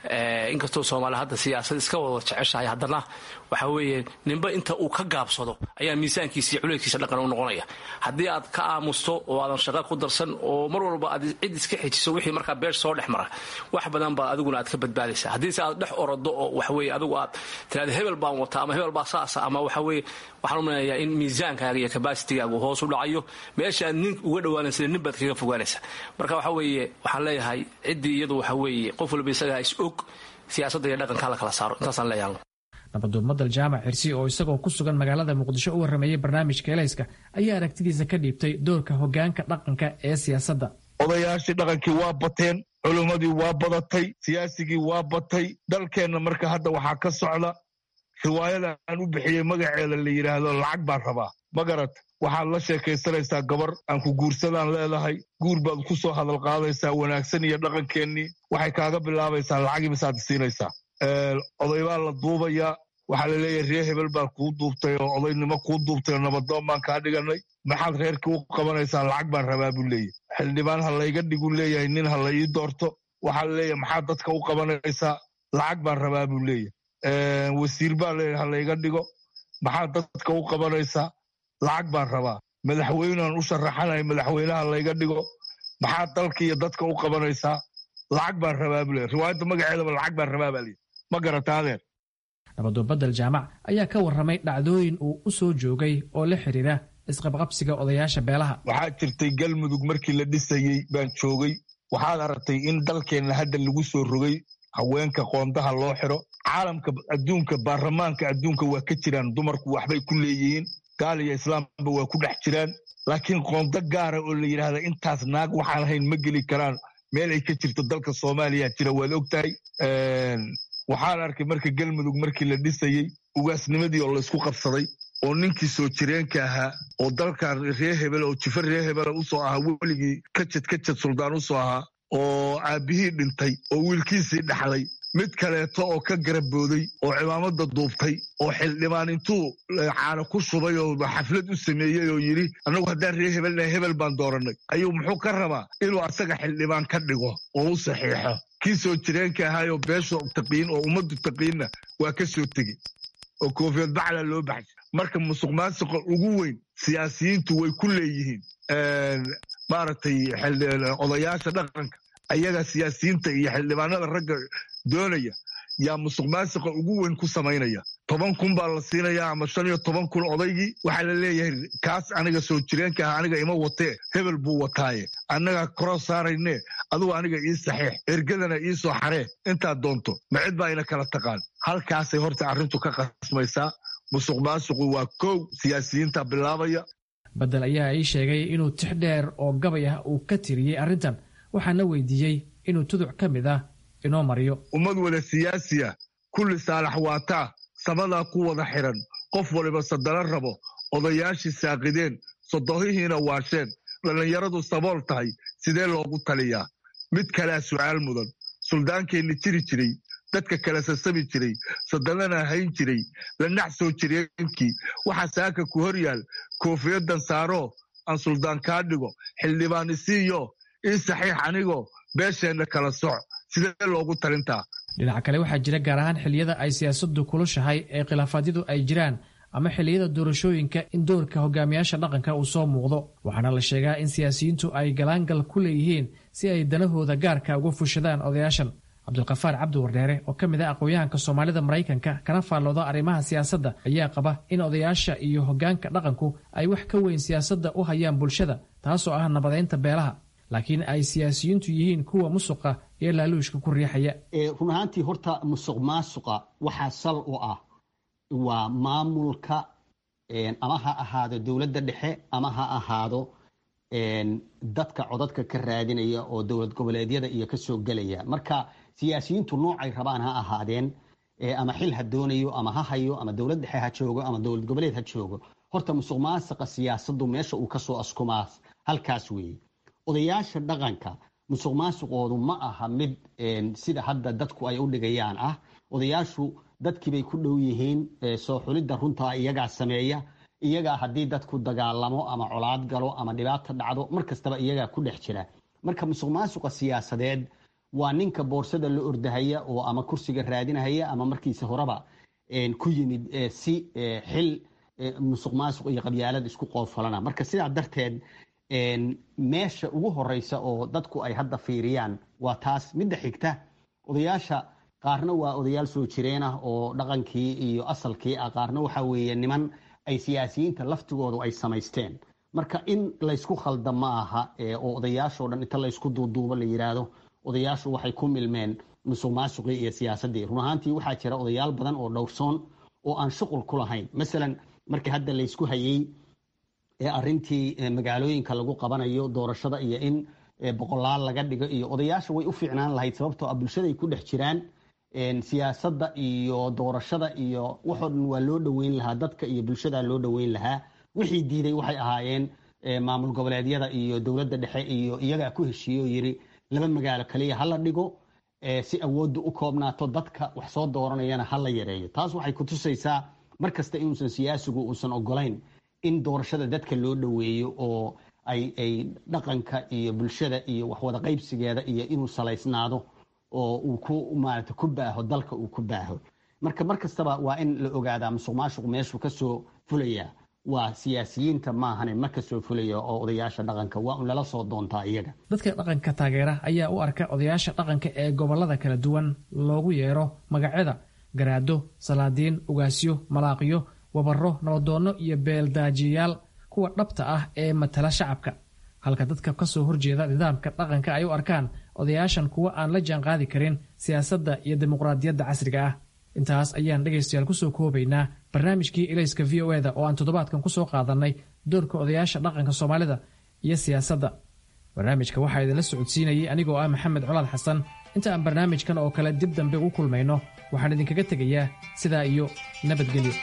inkastoo soomaaliya hadda siyaasad iska wada jeceshahay haddana waxa weeye ninba inta uu ka gaabsado ayaa miisaankiisa iyo culeedkiisa dhaqan u noqonaya haddii aad ka aamusto oo aadan shaqa ku darsan oo mar walba aad cid iska xejiso wixii markaa beesh soo dhex mara wax badan baa adiguna aad ka badbaadaysa haddiise aad dhex orado oo waxaweye adigu aad tiraada hebel baan wata ama hebel baa saasa ama waxaweye waxaan u maleeyaa in miisaankaaga iyo kabaasitigaagu hoos u dhacayo meesha aad nin uga dhawaanaysa nin baad kaga fogaanaysa marka waxa weeye waxaan leeyahay ciddii iyadu waxa weeye qof walba isagaa is og siyaasadda iyo dhaqanka hala kala saaro intaasaan leeyahay nabaduumadal jaamac xirsi oo isagoo ku sugan magaalada muqdisho u warrameeyey barnaamijka elayska ayaa aragtidiisa ka dhiibtay doorka hogaanka dhaqanka ee siyaasadda odayaashii dhaqankii waa bateen culimmadii waa badatay siyaasigii waa batay dalkeenna marka hadda waxaa ka socda riwaayada aan u bixiyey magaceeda la yidhaahdo lacag baan rabaa ma garat waxaad la sheekaysanaysaa gabar aan ku guursadaan leedahay guur baad ku soo hadal qaadaysaa wanaagsan iyo dhaqankeennii waxay kaaga bilaabaysaa lacagii misaad siinaysaa oday baa la duubayaa waxaa la leeyahay ree hebel baa kuu duubtay oo odaynimo kuu duubtay oo nabadoon baan kaa dhiganay maxaad reerkii u qabanaysaa lacag baan rabaa buu leeyahy xildhibaan ha layga dhigu leeyahay nin ha la ii doorto waxaa la leeyahay maxaad dadka u qabanaysaa lacag baan rabaa buu leeyahy wasiir baa leeyahay ha layga dhigo maxaad dadka u qabanaysaa lacag baan rabaa madaxweynean u sharaxanaya madaxweynaha layga dhigo maxaad dalka iyo dadka u qabanaysaa lacag baan rabaa buu leeyahy riwaayadda magaceedaba lacag baan rabaa baa leeyahy ma garata adeer nabaduubadal jaamac ayaa ka warramay dhacdooyin uu u soo joogay oo la xidhiira isqabqabsiga odayaasha beelaha waxaa jirtay galmudug markii la dhisayey baan joogay waxaad aragtay in dalkeenna hadda lagu soo rogay haweenka qoondaha loo xiro caalamka adduunka baarlamaanka adduunka waa ka jiraan dumarku waxbay ku leeyihiin gaal iyo islaamba waa ku dhex jiraan laakiin qoondo gaara oo la yidhaahda intaas naag waxaan ahayn ma geli karaan meel ay ka jirto dalka soomaaliya jira waad og tahay waxaan arkay marka galmudug markii la dhisayey ugaasnimadii oo laysku qabsaday oo ninkii soo jireenka ahaa oo dalkan ree hebel oo jifa ree hebela usoo ahaa weligii kajad kajad suldaan usoo ahaa oo aabbihii dhintay oo wiilkiisii dhaxlay mid kaleeto oo ka garabooday oo cimaamada duubtay oo xildhibaan intuu caano ku shubay oo xaflad u sameeyey oo yidhi annagu haddaan ree hebelna hebel baan doorannay ayuu muxuu ka rabaa inuu asaga xildhibaan ka dhigo oo u saxiixo kii soo jireenka ahaayoo beesha taqiin oo ummaddu taqiinna waa ka soo tegey oo koofiyad bacla loo baxshay marka musuq maasuqa ugu weyn siyaasiyiintu way ku leeyihiin maaragtay odayaasha dhaqanka ayaga siyaasiyiinta iyo xildhibaanada ragga doonaya yaa musuq maasuqa ugu weyn ku samaynaya toban kun baa la siinayaa ama shan iyo toban kun odaygii waxaa la leeyahay kaas aniga soo jireenka ah aniga ima watee hebel buu wataaye annaga koroo saarayne adugu aniga ii saxiix ergadana ii soo xaree intaad doonto ma cid baa ina kala taqaan halkaasay horta arrintu ka qasmaysaa musuq maasuqu waa kow siyaasiyiinta bilaabaya badel ayaa ii sheegay inuu tix dheer oo gabay ah uu ka tiriyey arrintan waxaana weydiiyey inuu tuduc ka mid ah inoo mariyo ummad wada siyaasiya kulli saalax waataa samadaa ku wada xidhan qof waliba sadalo rabo odayaashii saaqideen sodohihiina waasheen dhallinyaradu sabool tahay sidee loogu taliyaa mid kalea su'aal mudan suldaankeenni jiri jiray dadka kala sasabi jiray sadalana hayn jiray lanax soo jireenkii waxaa saaka ku hor yaal koofiyadan saaroo aan suldaan kaa dhigo xildhibaan isiiyo ii saxiix anigoo beesheenna kala soc sidee loogu talintaa dhinaca kale waxaa jira gaar ahaan xilliyada ay siyaasaddu kulushahay ee khilaafaadyadu ay jiraan ama xilliyada doorashooyinka in doorka hogaamiyaasha dhaqanka uu soo muuqdo waxaana la sheegaa in siyaasiyiintu ay galaangal ku leeyihiin si ay danahooda gaarka uga fushadaan odayaashan cabdulkafaar cabdi wardheere oo ka mid ah aqoon-yahanka soomaalida maraykanka kana faallooda arrimaha siyaasadda ayaa qaba in odayaasha iyo hoggaanka dhaqanku ay wax ka weyn siyaasadda u hayaan bulshada taasoo ah nabadeynta beelaha laakiin ay siyaasiyiintu yihiin kuwa musuqa iyo laaluushka ku riixaya run ahaantii horta musuq maasuqa waxaa sal u ah waa maamulka ama ha ahaado dowladda dhexe ama ha ahaado dadka codadka ka raadinaya oo dowlad goboleedyada iyo kasoo gelaya marka siyaasiyiintu noocay rabaan ha ahaadeen ama xil ha doonayo ama ha hayo ama dowlad dhexe ha joogo ama dowlad goboleed ha joogo horta musuq maasuqa siyaasadu meesha uu kasoo askumaa halkaas weeye odayaasha dhaqanka musuq maasuqoodu ma aha mid sida hadda dadku ay u dhigayaan ah odayaashu dadkiibay ku dhow yihiin soo xulidda runtaa iyagaa sameeya iyagaa haddii dadku dagaalamo ama colaad galo ama dhibaato dhacdo mar kastaba iyagaa ku dhex jira marka musuq maasuqa siyaasadeed waa ninka boorsada la ordahaya oo ama kursiga raadinahaya ama markiisa horeba ku yimid si xil musuq maasuq iyo qabyaalad isku qoofalana marka sidaa darteed meesha ugu horeysa oo dadku ay hadda fiiriyaan waa taas midda xigta odayaasha qaarna waa odayaal soo jireen ah oo dhaqankii iyo asalkii ah qaarna waxa weeye niman ay siyaasiyiinta laftigoodu ay samaysteen marka in laysku khalda ma aha oo odayaashoo dhan inta laysku duuduubo la yidhaahdo odayaashu waxay ku milmeen musuq maasuqii iyo siyaasaddii run ahaantii waxaa jira odayaal badan oo dhowrsoon oo aan shuqul ku lahayn masalan markii hadda laysku hayey arintii magaalooyinka lagu qabanayo doorashada iyo in boqolaal laga dhigo iyo odayaasha way u fiicnaan lahayd sababtoo ah bulshaday ku dhex jiraan siyaasadda iyo doorashada iyo waxoo dhan waa loo dhoweyn lahaa dadka iyo bulshada loo dhoweyn lahaa wixii diiday waxay ahaayeen maamul goboleedyada iyo dowladda dhexe iyo iyagaa ku heshiiye oo yiri laba magaalo kaliya hala dhigo si awoodda u koobnaato dadka wax soo dooranayana hala yareeyo taas waxay kutusaysaa mar kasta inuusan siyaasigu uusan ogolayn in doorashada dadka loo dhoweeyo oo ay ay dhaqanka iyo bulshada iyo waxwada qaybsigeeda iyo inuu salaysnaado oo uu ku maarata ku baaho dalka uu ku baaho marka mar kastaba waa in la ogaadaa musuq maasuq meeshuu kasoo fulaya waa siyaasiyiinta maahane ma kasoo fulaya oo odayaasha dhaqanka waa un lala soo doontaa iyaga dadka dhaqanka taageera ayaa u arka odayaasha dhaqanka ee gobolada kala duwan loogu yeero magacyada garaado salaadiin ugaasyo malaaqyo wabaro nabadoonno iyo beeldaajiyayaal kuwa dhabta ah ee matala shacabka halka dadka kasoo horjeeda nidaamka dhaqanka ay u arkaan odayaashan kuwa aan la jaanqaadi karin siyaasadda iyo dimuqraadiyadda casriga ah intaas ayaan dhegaystayaal kusoo koobaynaa barnaamijkii ilayska v o eda oo aan toddobaadkan kusoo qaadannay doorka odayaasha dhaqanka soomaalida iyo siyaasadda barnaamijka waxaa idinla socodsiinayay anigoo ah maxamed colaad xasan inta aan barnaamijkan oo kale dib dambe ugu kulmayno waxaan idinkaga tegayaa sidaa iyo nabadgelyo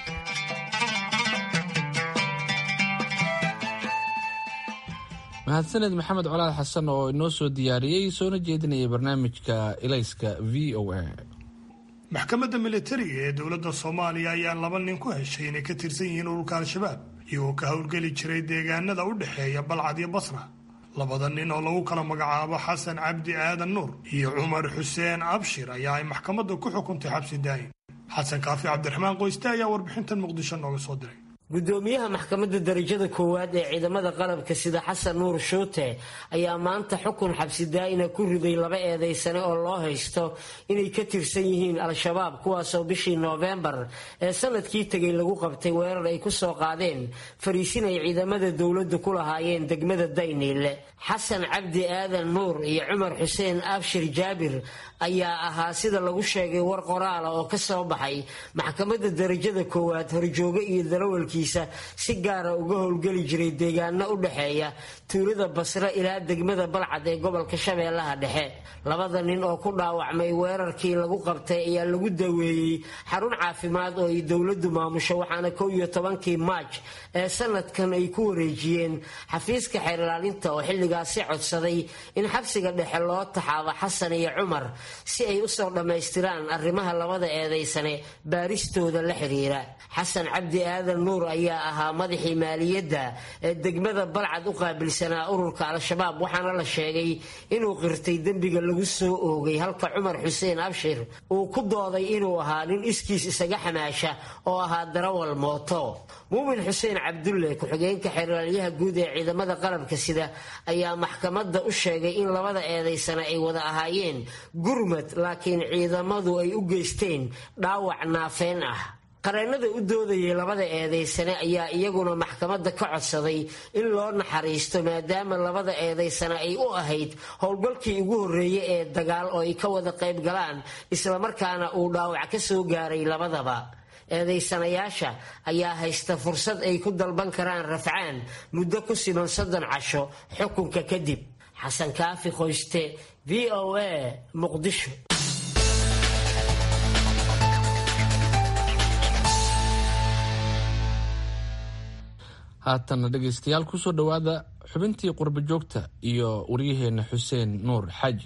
mahadsaned maxamed colaad xasan oo inoo soo diyaariyey soona jeedinayay barnaamijka ilayska v o a maxkamadda militariga ee dowladda soomaaliya ayaa laba nin ku heshay inay ka tirsan yihiin ururka al-shabaab iyagoo ka howlgeli jiray deegaanada u dhexeeya balcad iyo basra labada nin oo lagu kala magacaabo xasan cabdi aadan nuur iyo cumar xuseen abshir ayaa ay maxkamadda ku xukuntay xabsi daayin xasan kaafi cabdiraxmaan qoyste ayaa warbixintan muqdisho nooga soo diray gudoomiyaha maxkamadda darajada koowaad ee ciidamada qalabka sida xasan nuur shuute ayaa maanta xukun xabsi daa'ina ku riday laba eedaysane oo loo haysto inay ka tirsan yihiin al-shabaab kuwaasoo bishii noofembar ee sanadkii tegay lagu qabtay weerar ay ku soo qaadeen fariisin ay ciidamada dowladdu ku lahaayeen degmada dayniile xasan cabdi aadan nuur iyo cumar xuseen abshir jaabir ayaa ahaa sida lagu sheegay war qoraala oo ka soo baxay maxkamadda darajada koowaad horjooge iyo darawalkiisa si gaara uga howlgeli jiray deegaano u dhexeeya tuulada basre ilaa degmada balcad ee gobolka shabeellaha dhexe labada nin oo ku dhaawacmay weerarkii lagu qabtay ayaa lagu daweeyey xarun caafimaad oo ay dowladdu maamusho waxaana kow iyo tobankii maaj ee sanadkan ay ku wareejiyeen xafiiska xeerlaalinta oo xilligaasi codsaday in xabsiga dhexe loo taxaabo xasan iyo cumar si ay usoo dhammaystiraan arrimaha labada eedaysane baaristooda la xiriira xasan cabdi aadan nuur ayaa ahaa madaxii maaliyadda ee degmada balcad u qaabilsanaa ururka al-shabaab waxaana la sheegay inuu qirtay dembiga lagu soo oogay halka cumar xuseen abshir uu ku dooday inuu ahaa nin iskiis isaga xamaasha oo ahaa darawal mooto muumin xuseen cabdulle ku-xigeenka xeeraalyaha guud ee ciidamada qalabka sida ayaa maxkamadda u sheegay in labada eedaysana ay wada ahaayeen gurmad laakiin ciidamadu ay u geysteen dhaawac naafeen ah qareennada u doodayay labada eedaysane ayaa iyaguna maxkamadda ka codsaday in loo naxariisto maadaama labada eedaysane ay u ahayd howlgalkii ugu horreeyey ee dagaal oo ay ka wada qayb galaan islamarkaana uu dhaawac ka soo gaaray labadaba eedaysanayaasha ayaa haysta fursad ay ku dalban karaan rafcaan muddo ku siman soddon casho xukunka kadib xasan kaafi qoyste v o a muqdisho haatanna dhegaystayaal kusoo dhowaada xubintii qurbo joogta iyo waryaheena xuseen nuur xaaji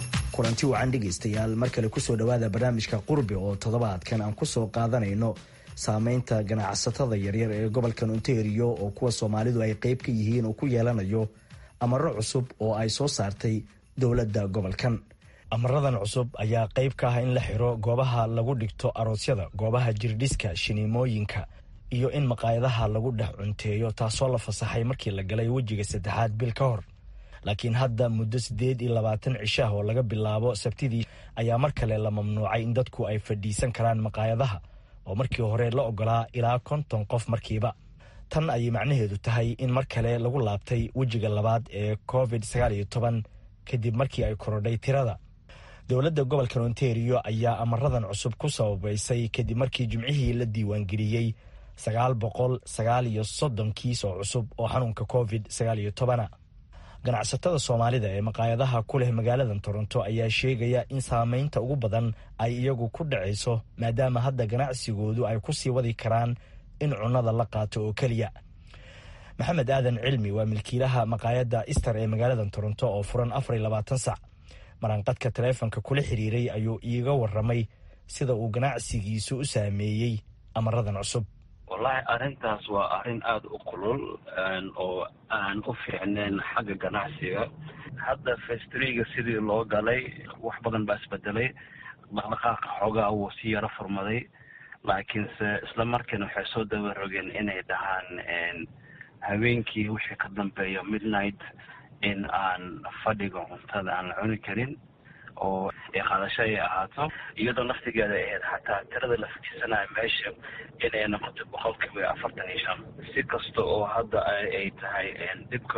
kulanti wacan dhegaystayaal mar kale kusoo dhowaada barnaamijka qurbi oo toddobaadkan aan kusoo qaadanayno saameynta ganacsatada yaryar ee gobolkan ontario oo kuwa soomaalidu ay qeyb ka yihiin uu ku yeelanayo amaro cusub oo ay soo saartay dowladda gobolkan amaradan cusub ayaa qeyb ka ah in la xiro goobaha lagu dhigto aroosyada goobaha jirdhiska shiniimooyinka iyo in maqaayadaha lagu dhex cunteeyo taasoo la fasaxay markii la galay wejiga saddexaad bil ka hor laakiin hadda muddo siddeed iyo labaatan cisho ah oo laga bilaabo sabtidii ayaa mar kale la mamnuucay in dadku ay fadhiisan karaan maqaayadaha oo markii hore la ogolaa ilaa konton qof markiiba tan ayay macnaheedu tahay in mar kale lagu laabtay wejiga labaad ee covid sagaal iyo toban kadib markii ay korodhay tirada dowladda gobolka ontario ayaa amaradan cusub ku sababaysay kadib markii jimcihii la diiwaangeliyey sagaal boqol sagaal iyo soddon kiis oo cusub oo xanuunka covid sagaal iyo tobana ganacsatada soomaalida ee maqaayadaha ku leh magaaladan toronto ayaa sheegaya in saameynta ugu badan ay iyagu ku dhacayso maadaama hadda ganacsigoodu ay ku sii wadi karaan in cunnada la qaato oo keliya maxamed aadan cilmi waa milkiilaha maqaayadda ister ee magaaladan toronto oo furan afar iyo labaatan sac maranqadka taleefonka kula xiriiray ayuu iiga waramay sida uu ganacsigiisu u saameeyey amaradan cusub wallaahi arrintaas waa arrin aada u kulul oo aan u fiicnayn xagga ganacsiga hadda festriga sidii loo galay wax badan baa isbedelay dhaqdhaqaaqa xoogaa wuu si yaro furmaday laakiinse isla markiina waxay soo dabarogeen inay dhahaan habeenkii wixii ka dambeeya midnight in aan fadhiga cuntada aan la cuni karin oo qaadasho ay ahaato iyadoo naftigeeda ahayd xataa tirada la fadhiisanayo meesha inay noqoto boqolkiiba afartan iyo shan si kasta oo hadda ay tahay dhibka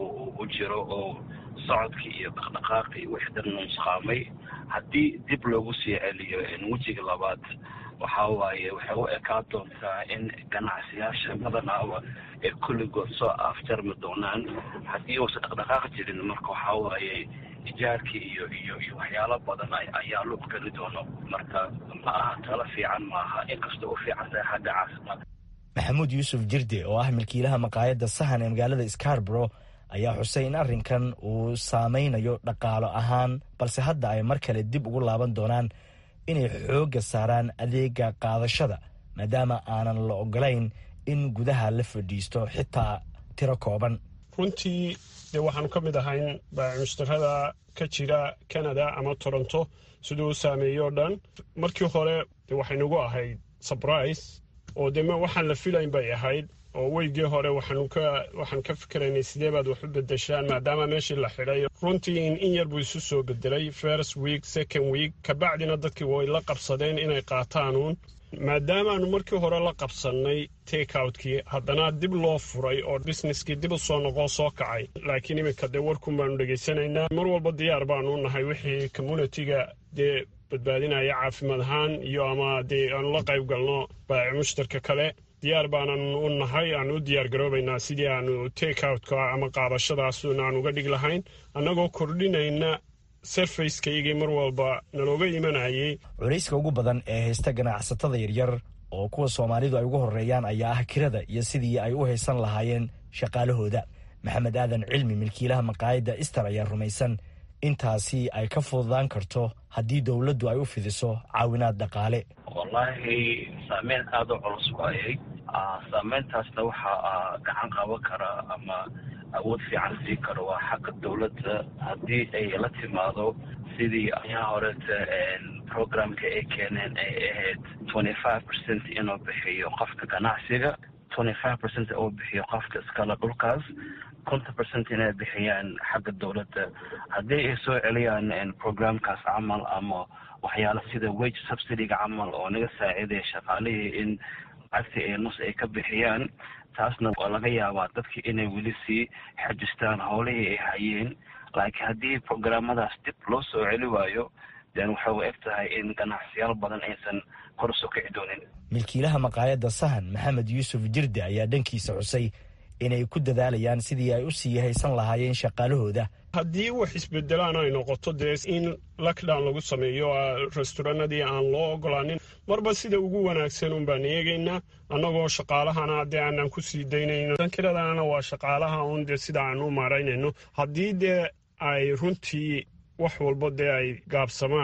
u jiro oo socodkii iyo dhaqdhaqaaqii wixii dhan nusqaamay haddii dib loogu sii celiyo wejiga labaad waxa waaye waxay u ekaan doontaa in ganacsiyaasha badanaaba ay kulligood soo afjarmi doonaan haddii uusan dhaqdhaqaaq jirin marka waxa waaye ijaarkii iyo iyo iyo waxyaalo badan ayaa luuq geli doono marka ma aha talo fiican maaha inkastoo u fiican tahay xagga caasimada maxamuud yuusuf jirde oo ah milkiilaha maqaayadda sahan ee magaalada scarborough ayaa xusay in arrinkan uu saameynayo dhaqaalo ahaan balse hadda ay mar kale dib ugu laaban doonaan inay xoogga saaraan adeega qaadashada maadaama aanan la ogolayn in gudaha la fadhiisto xitaa tiro kooban runtii dee waxaanu ka mid ahayn baamushtarada ka jira canada ama toronto siduu u saameeyey oo dhan markii hore de waxay nagu ahayd surprise oo dee waxaan la filayn bay ahayd oo weygii hore waxaanu ka waxaan ka fikiraynay sidee baad wax u bedeshaan maadaama meeshii la xidhay runtii in yar buu isu soo bedelay first week second week kabacdina dadkii way la qabsadeen inay qaataanuun maadaamaanu markii hore la qabsannay takeoutkii haddana dib loo furay oo businesskii dib u soo noqoo soo kacay laakiin iminka dee warkun baanu dhegaysanaynaa mar walba diyaar baanu nahay wixii communitiga dee badbaadinaya caafimaad ahaan iyo ama dee aanu la qayb galno baaci mushtarka kale diyaar baanan u nahay aan u diyaar garoobaynaa sidii aanu takeoutka ama qaadashadaasuna aan uga dhig lahayn annagoo kordhinayna serfacekaygii mar walba nalooga imanayay culayska ugu badan ee haysta ganacsatada yaryar oo kuwa soomaalidu ay ugu horeeyaan ayaa ah kirada iyo sidii ay u haysan lahaayeen shaqaalahooda maxamed aadan cilmi milkiilaha maqaayadda ister ayaa rumaysan intaasi ay ka fududaan karto haddii dowladdu ay u fidiso caawinaad dhaqaale wallaahi saameyn aada u culus waayay saameyntaasna waxaa gacan qaban kara ama awood fiican sii karo waa xagga dowladda haddii ay la timaado sidii ayaa horeeta programka ay keeneen ay ahayd twenty five percent inuu bixiyo qofka ganacsiga twenty five percent uu bixiyo qofka iskale dhulkaas konton percent inay bixiyaan xagga dowladda haddii ay soo celiyaan programkaas camal ama waxyaala sida wage subsidyga camal oo naga saacidaya shaqaalihii in lacagtii ay nus ay ka bixiyaan taasna waa laga yaabaa dadkii inay weli sii xajistaan howlihii ay hayeen laakiin haddii programmadaas dib loo soo celi waayo den waxay u eg tahay in ganacsiyaal badan aysan kor usoo kici doonin milkiilaha maqaayadda sahan maxamed yuusuf jirde ayaa dhankiisa xusay inay ku dadaalayaan sidii ay u sii haysan lahaayeen shaqaalahooda haddii wax isbedelaan ay noqoto dee in lockdown lagu sameeyo restoranadii aan loo ogolaanin marba sida ugu wanaagsan un baan eegaynaa annagoo shaqaalahana dee aanaan ku sii daynayno dankiradana waa shaqaalaha un dee sida aan u maaraynayno haddii dee ay runtii wax walba dee ay gaabsamaan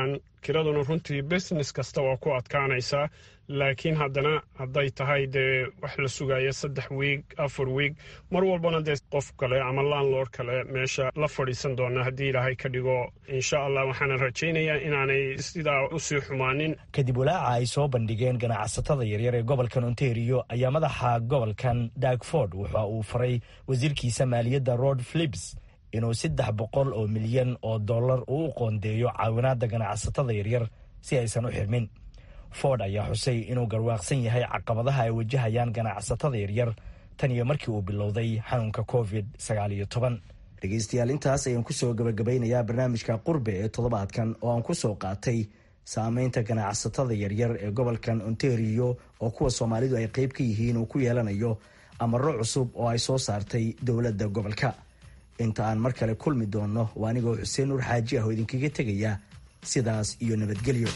kiraduna runtii business kasta waa ku adkaanaysaa laakiin haddana hadday tahay dee wax la sugaya saddex wiig afar wiig mar walbana dee qof kale ama landlord kale meesha la fadhiisan doona haddii ilaahay ka dhigo insha allah waxaana rajaynayaa inaanay sidaa usii xumaanin kadib walaaca ay soo bandhigeen ganacsatada yaryar ee gobolkan ontario ayaa madaxa gobolkan dagford waxa uu faray wasiirkiisa maaliyadda rod philips inuu saddex boqol oo milyan oo dollar uu u qoondeeyo caawinaadda ganacsatada yaryar si aysan u xirmin ford ayaa xusay inuu garwaaqsan yahay caqabadaha ay wajahayaan ganacsatada yaryar tan iyo markii uu bilowday xanuunka covid dhegeystayaal intaas ayaan kusoo gabagabaynayaa barnaamijka qurbe ee toddobaadkan oo aan kusoo qaatay saameynta ganacsatada yaryar ee gobolkan ontario oo kuwa soomaalidu ay qeyb ka yihiin uu ku yeelanayo amaro cusub oo ay soo saartay dowladda gobolka inta aan mar kale kulmi doonno waa anigoo xuseen nuur xaaji ah oo idinkaga tegaya sidaas iyo nabadgelyo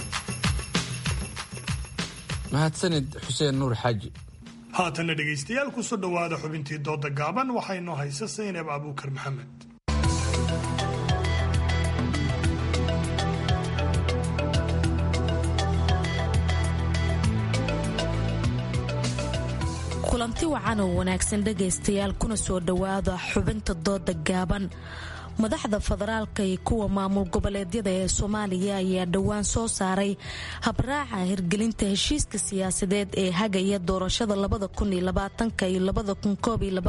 mahadsanid xuseen nuur xaaji haatanna dhegaystayaal kusoo dhowaada xubintii dooda gaaban waxaa inoo haysa saynab abuukar maxamed kulanti wacan oo wanaagsan dhegaystayaal kuna soo dhowaada xubinta dooda gaaban madaxda federaalka iyo kuwa maamul goboleedyada ee soomaaliya ayaa dhowaan soo saaray habraaca hirgelinta heshiiska siyaasadeed ee hagaya doorashada iyo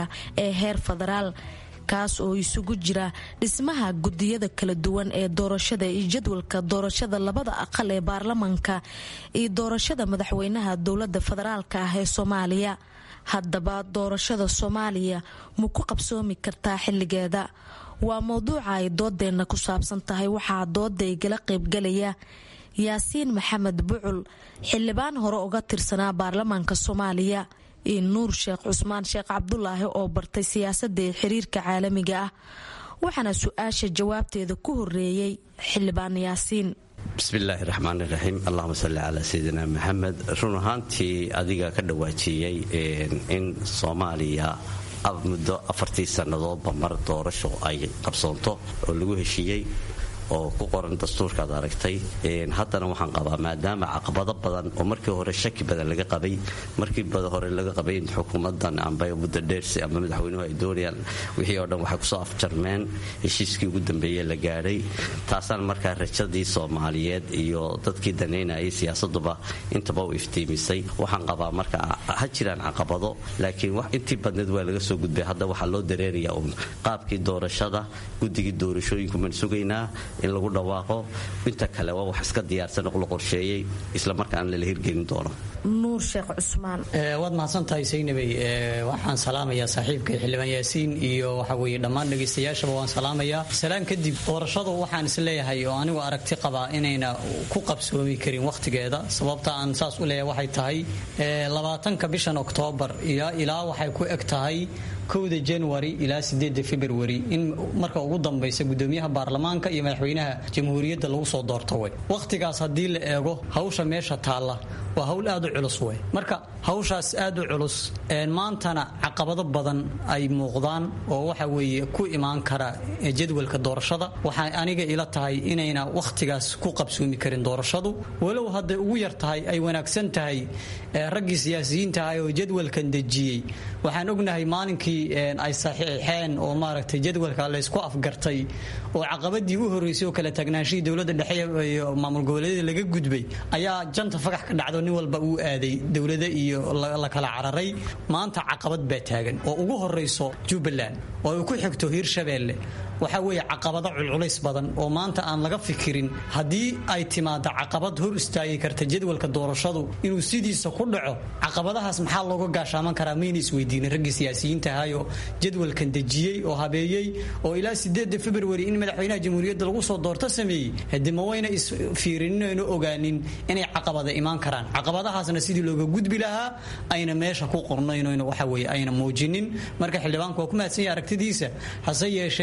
ee heer federaal kaas oo isugu jira dhismaha gudiyada kala duwan ee doorashada iyo jadwalka doorashada labada aqal ee baarlamanka iyo doorashada madaxweynaha dowlada federaalka ah ee soomaaliya haddaba doorashada soomaaliya ma ku qabsoomi kartaa xilligeeda waa mowduuca ay doodeenna ku saabsan tahay waxaa dooda igala qaybgalaya yaasiin maxamed bucul xildhibaan hore uga tirsanaa baarlamaanka soomaaliya iyo nuur sheekh cusmaan sheekh cabdulaahi oo bartay siyaasadda ee xiriirka caalamiga ah waxaana su-aasha jawaabteeda ku horeeyey xildhibaan yaasiin bismillaahi raxmaan iraxiim allahuma salli calaa sayidina maxamed run ahaantii adiga ka dhawaajiyey in soomaaliya muddo afartii sannadoodba mar doorasho ay qabsoonto oo lagu heshiiyey oo ku qoran dastuurkaad aragtay haddana waxaan qabaa maadaama caqabado badan oo markii hore shaki badan laga qabay markii hore laga qabay in xukuumadan amba muddo dheersi ama madaxweynuhu ay doonayaan wixii oo dhan waxay kusoo afjarmeen heshiiskii ugu dambeeye la gaadhay taasaan markaa rajadii soomaaliyeed iyo dadkii danaynayay siyaasaduba intaba u iftiimisay waxaan qabaa marka ha jiraan caqabado laakiin intii badneed waa laga soo gudbay hadda waxaa loo dareerayaa uun qaabkii doorashada guddigii doorashooyinku maan sugaynaa in lagu dhawaaqo inta kale waa wax iska diyaarsan oo la qorsheeyey islamarkaana lala hirgelin doono nuur sheekh cusmaan waad mahadsantahay saynabey waxaan salaamayaa saaxiibkay xildhibaan yaasiin iyo waxa weye dhammaan dhegaystayaashaba waan salaamayaa salaan kadib doorashadu waxaan isleeyahay oo anigu aragti qabaa inayna ku qabsoomi karin wakhtigeeda sababta aan saas u leeyahay waxay tahay labaatanka bishan oktoobar ilaa waxay ku eg tahay kowda january ilaa sideeda february in marka ugu dambaysa gudoomiyaha baarlamaanka iyo madaxweynaha jamhuuriyadda lagu soo doorto way wakhtigaas haddii la eego hawsha meesha taalla waa hawl aad u culus wey marka hawshaas aad u culus maantana caqabado badan ay muuqdaan oo waxa weeye ku imaan kara jadwalka doorashada waxay aniga ila tahay inayna wakhtigaas ku qabsoomi karin doorashadu walow hadday ugu yar tahay ay wanaagsan tahay raggii siyaasiyiinta ah oo jadwalkan dejiyey waxaan ognahay maalinkii ay saxiixeen oo maaragtay jadwalka laysku afgartay oo caqabadii u horreysay oo kala taagnaanshihii dowladda dhexe iyo maamul goboleedyada laga gudbay ayaa janta fagax ka dhacdo nin walba uu aaday dowlada iyo la kala cararay maanta caqabad baa taagan oo ugu horreyso jubbaland oo ay ku xigto hiirshabeelle waxaa weeye caqabado culculays badan oo maanta aan laga fikirin haddii ay timaado caqabad hor istaagi karta jadwalka doorashadu inuu sidiisa ku dhaco caqabadahaas maxaa looga gaashaaman karaa mayna isweydiinin raggii siyaasiyiinta ahayoo jadwalkan dejiyey oo habeeyey oo ilaa sideeda february in madaxweynaha jamhuuriyadda lagu soo doorto sameeyey hadi ma wayna isfiirinayno ogaanin inay caqabada imaan karaan caqabadahaasna sidii looga gudbi lahaa ayna meesha ku qornayn waxa weye ayna muujinin marka xildhibaanku waa ku mahadsan yahay aragtidiisa hase yeeshee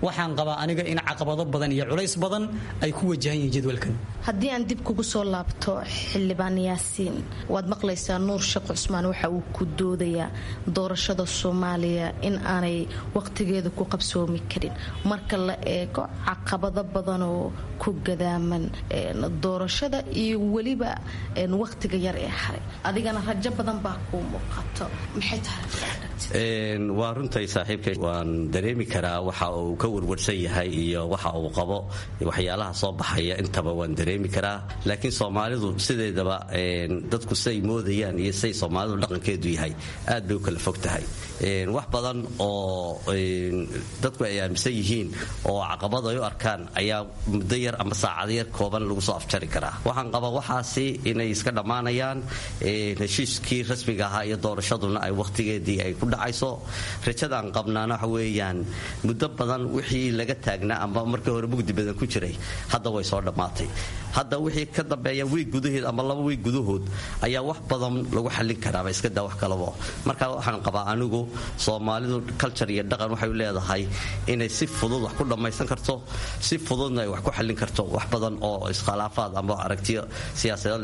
waxaan qabaa aniga in caqabado badan iyo culays badan ay ku wajahan yihiin jadwalkan haddii aan dib kugu soo laabto xildhibaan yaasiin waad maqlaysaa nuur sheekh cusmaan waxa uu ku doodayaa doorashada soomaaliya in aanay waqtigeeda ku qabsoomi karin marka la eego caqabado badan oo ku gadaaman doorashada iyo weliba waqtiga yar ee haray adigana rajo badan baa kuu muuqato maxay tahay waa runtay saaxiibkay waan dareemi karaa waxa uu ka warwarsan yahay iyo waxa uu qabo waxyaalaha soo baxaya intaba waan dareemi karaa laakiin soomaalidu sideedaba dadku siday moodayaan iyo siday soomaalidu dhaqankeedu yahay aad bay u kala fog tahay wax badan oo dadku ay aaminsan yihiin oo caqabad ay u arkaan ayaa muddo yar ama saacado yar kooban lagu soo afjari karaa waxaan qabaa waxaasi inay iska dhammaanayaan heshiiskii rasmiga ahaa iyo doorashaduna ay wakhtigeedii ay ku dhacayso rajadaan qabnaana waxa weeyaan muddo badan wixii laga taagnaa ama markii hore mugdi badan ku jiray hadda way soo dhammaatay hadda wixii ka dambeeya wiig gudaheed ama laba wiig gudahood ayaa wax badan lagu xallin karaaba iska daa wax kalaba marka waxaan qabaa anigu soomaalidu culture iyo dhaqan waxay leedahay inay si fudud wax ku dhammaysan karto si fududna ay wax ku xallin karto wax badan oo iskhilaafaad ama aragtiyo siyaasadeed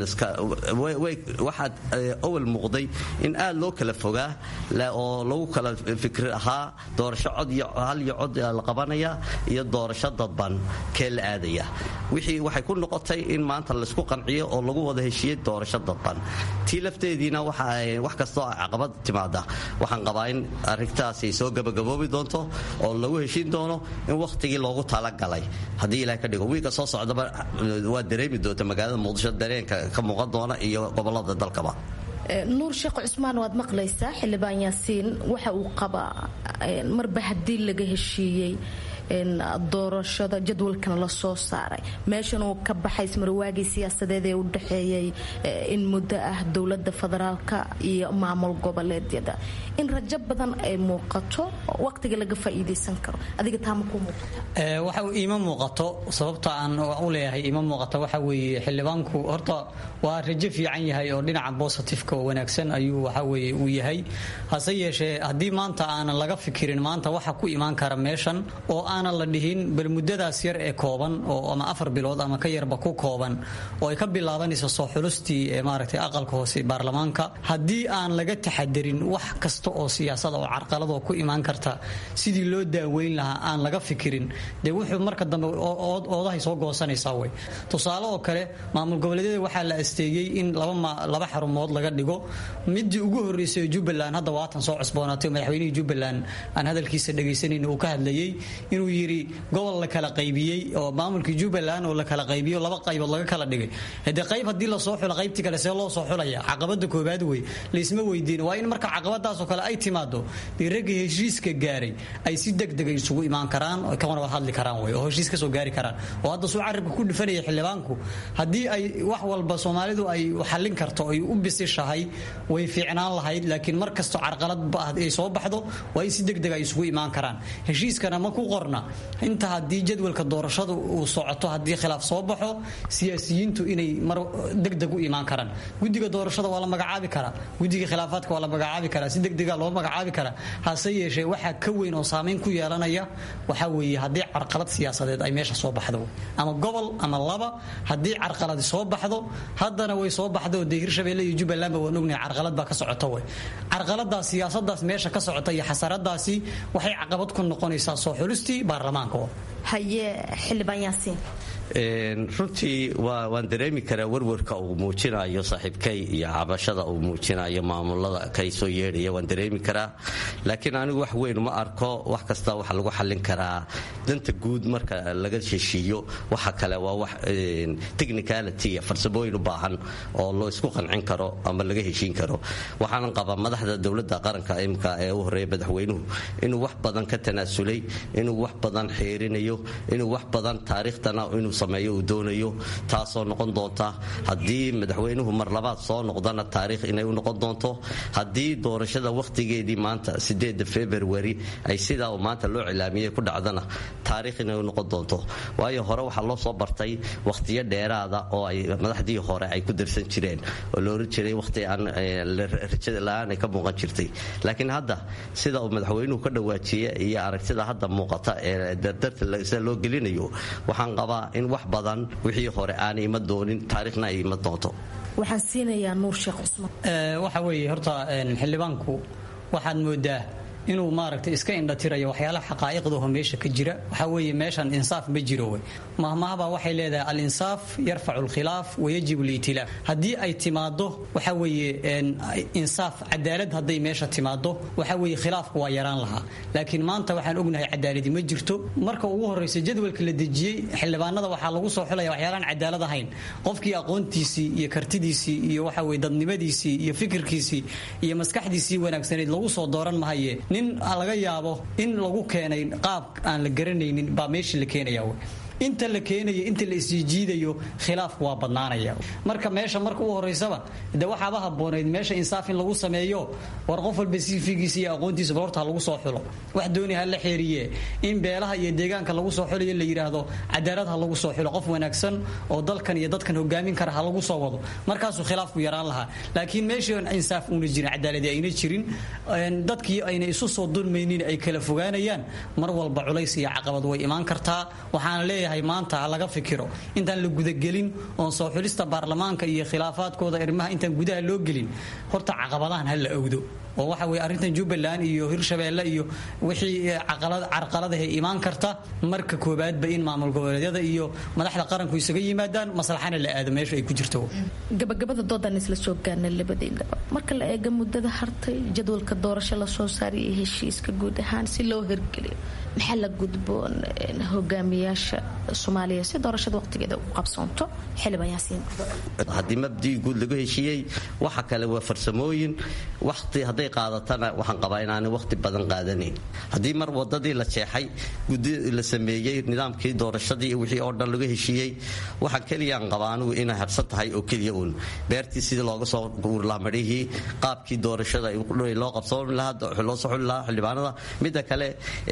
waxaad awal muuqday in aad loo kala fogaa oo lagu kala fikri ahaa doorasho cod iyo hal iyo cod la qabanaya iyo doorasho dadban kee la aadaya wixii waxay ku noqotay in maanta laysku qanciyo oo lagu wada heshiiyey doorasho dadban tii lafteediina wax kastoo caqabad timaada waxaan qabaa in arrintaasi soo gabagaboobi doonto oo lagu heshiin doono in wakhtigii loogu talagalay haddii ilaah ka dhigo wiilka soo socdaba waa dareemi doonta magaalada muqdisho dareenka ka muuqan doona iyo gobolada dalkaba nuur sheekh cusmaan waad maqlaysaa xildhibaan yaasiin waxa uu qabaa marba haddii laga heshiiyey doorashada jadwalkan la soo saaray meeshan uu ka baxay ismarwaagii siyaasadeed ee u dhexeeyey in muddo ah dowlada federaalka iyo maamul goboleedyada in rajo badan ay muuqato waqtiga laga faa'iidaysan karo adiga taama ku muuqata waxa iima muuqato sababta aan u leeyahay iima muuqato waxa weeye xildhibaanku horta waa rajo fiican yahay oo dhinaca bositifeka oo wanaagsan ayuu waxa weeye uu yahay hase yeeshee haddii maanta aanan laga fikirin maanta waxa ku imaan kara meeshan oo aanan la dhihin bal muddadaas yar ee kooban oo ama afar bilood ama ka yarba ku kooban oo ay ka bilaabanayso soo xulustii ee maaragtay aqalka hoose baarlamaanka haddii aan laga taxadirin wax kasta oo siyaasada oo carqaladoo ku imaan karta sidii loo daaweyn lahaa aan laga fikirin dee wuxuu marka dambe oodahay soo goosanaysaa wey tusaale oo kale maamul goboleedyada waxaa la asteeyey in laba xarumood laga dhigo midii ugu horreysay jubbaland hadda waatan soo cusboonaatay madaxweynihii jubbaland aan hadalkiisa dhagaysanayn uu ka hadlayey inuu yidhi gobol la kala qaybiyey oo maamulkii jubbaland oo la kala qaybiyo laba qaybood laga kala dhigay hade qayb haddii lasoo xulo qaybtii kale see loo soo xulaya caqabada koobaad wey laysma weydiin waa in marka caqabadaasoo kale ay timaado dee ragga heshiiska gaaray ay si degdega isugu imaan karaan oo kana wad hadli karaan wey oo heshiis kasoo gaari karaan oo hadda suu carabka ku dhufanaya xildhibaanku haddii ay wax walba soomaalidu ay xallin karto ay u bisishahay way fiicnaan lahayd laakiin mar kasto carqalad ay soo baxdo waa in si degdeg ay isugu imaan karaan heshiiskana ma ku qorna inta haddii jadwalka doorashadu uu socoto haddii khilaaf soo baxo siyaasiyiintu inay mar degdeg u imaan karaan guddiga doorashada waa la magacaabi karaa guddiga khilaafaadka waa la magacaabi karaa si degdega loo magacaabi karaa hase yeeshee waxaa ka weyn oo saamayn ku yeelanaya waxaa weeye haddii carqalad siyaasadeed ay meesha soo baxdo ama gobol ama laba haddii carqaladi soo baxdo haddana way soo baxdo dee hirshabeelle iyo jubbalandba waan ognahay carqalad baa ka socota wey carqaladaas siyaasadaas meesha ka socota iyo xasaradaasi waxay caqabad ku noqonaysaa soo xulistii baarlamaanka haye xildhibaan yaasiin runtii waan dareemi karaa warwarka uu muujinayo saaxiibkay iyo cabashada uu muujinayo maamulada kay soo yeedhaya waan dareemi karaa laakiin anigu wax weyn ma arko wax kasta waxa lagu xallin karaa danta guud marka laga heshiiyo waxa kale waa wax technicality iyo farsamooyin u baahan oo loo isku qancin karo ama laga heshiin karo waxaanan qabaa madaxda dowladda qaranka imka ee u horeeya madaxweynuhu inuu wax badan ka tanaasulay inuu wax badan xeerinayo inuu wax badan taariikhtana inuu sameeyo uu doonayo taasoo noqon doonta haddii madaxweynuhu mar labaad soo noqdana taariikh inay u noqon doonto haddii doorashada wakhtigeedii maanta sideeda februari ay sidaa uu maanta loo cilaamiyey ku dhacdana taariikh inay u noqon doonto waayo hore waxaa loo soo bartay wakhtiyo dheeraada oo ay madaxdii hore ay ku darsan jireen oo la oran jiray wakhti aan rajada la-aan ay ka muuqan jirtay laakiin hadda sida uu madaxweynuhu ka dhawaajiye iyo aragtida hadda muuqata ee dardarta sida loo gelinayo waxaan qabaa in wax badan wixii hore aanay ima doonin taariikhna ay ima doonto waxaan siinayaa nuur sheekh cusmaan waxa weeye horta xildhibaanku waxaad moodaa inuu maaragtay iska indhatirayo waxyaalaha xaqaa'iqdaho meesha ka jira waxaa weeye meeshan insaaf ma jiro wey mahmahaba waxay leedahay al-insaaf yarfacu alkhilaaf wayajib liitilaaf haddii ay timaado waxa weeye insaaf cadaalad hadday meesha timaado waxa weeye khilaafku waa yaraan lahaa laakiin maanta waxaan ognahay cadaaladi ma jirto marka ugu horreysa jadwalka la dejiyey xildhibaanada waxaa lagu soo xulaya waxyaalaan cadaalad ahayn qofkii aqoontiisii iyo kartidiisii iyo waxa weye dadnimadiisii iyo fikirkiisii iyo maskaxdiisii wanaagsaneyd lagu soo dooran mahaye nin laga yaabo in lagu keenay qaab aan la garanaynin baa meeshii la keenaya inta la keenayo inta la isjiijiidayo khilaafku waa badnaanaya marka meesha marka u horeysaba de waxaaba habooneyd meesha insaaf in lagu sameeyo war qof walba sifigiisa iyo aqoontiisa balorta ha lagu soo xulo wax dooni ha la xeeriye in beelaha iyo deegaanka lagu soo xulayo la yidhaahdo cadaalad ha lagu soo xulo qof wanaagsan oo dalkan iyo dadkan hogaamin kara ha lagu soo wado markaasuu khilaafku yaraan lahaa laakiin meeshii on insaaf una jirin cadaaladi ayna jirin dadkii ayna isu soo dulmaynin ay kala fogaanayaan mar walba culays iyo caqabad way imaan kartaa waxaana leeyahay maanta ha laga fikiro intaan la gudagelin oon soo xulista baarlamaanka iyo khilaafaadkooda arrimaha intaan gudaha loo gelin horta caqabadahan ha la ogdo oo waxa weye arrintan jubbaland iyo hirshabeelle iyo wixii carqaladahay imaan karta marka koobaadba in maamul goboleedyada iyo madaxda qaranku isaga yimaadaan maslaxana la aado meesha ay ku jirto gabagabada doodan isla soo gaarna labadeynaba marka la eega muddada hartay jadwalka doorasho lasoo saaray iyo heshiiska guud ahaan si loo hirgeliyo maxaa la gudboon hogaamiyaasha soomaaliya si doorashada waqtigeeda u qabsoonto xildhibaan yaasiin haddii mabdii guud lagu heshiiyey waxa kale waa farsamooyin waqti hadday qaadatana waxaan qabaa inaanay waqti badan qaadanayn haddii mar wadadii la jeexay gudi la sameeyey nidaamkii doorashadii wixii oo dhan lagu heshiiyey waxaa keliyaan qabaa anigu inay harsan tahay oo keliya uun beertii sidii looga soo guurlahaa madhihii qaabkii doorashada loo qabsoon lahaa loo soo xuli lahaa xildhibaanada midda kale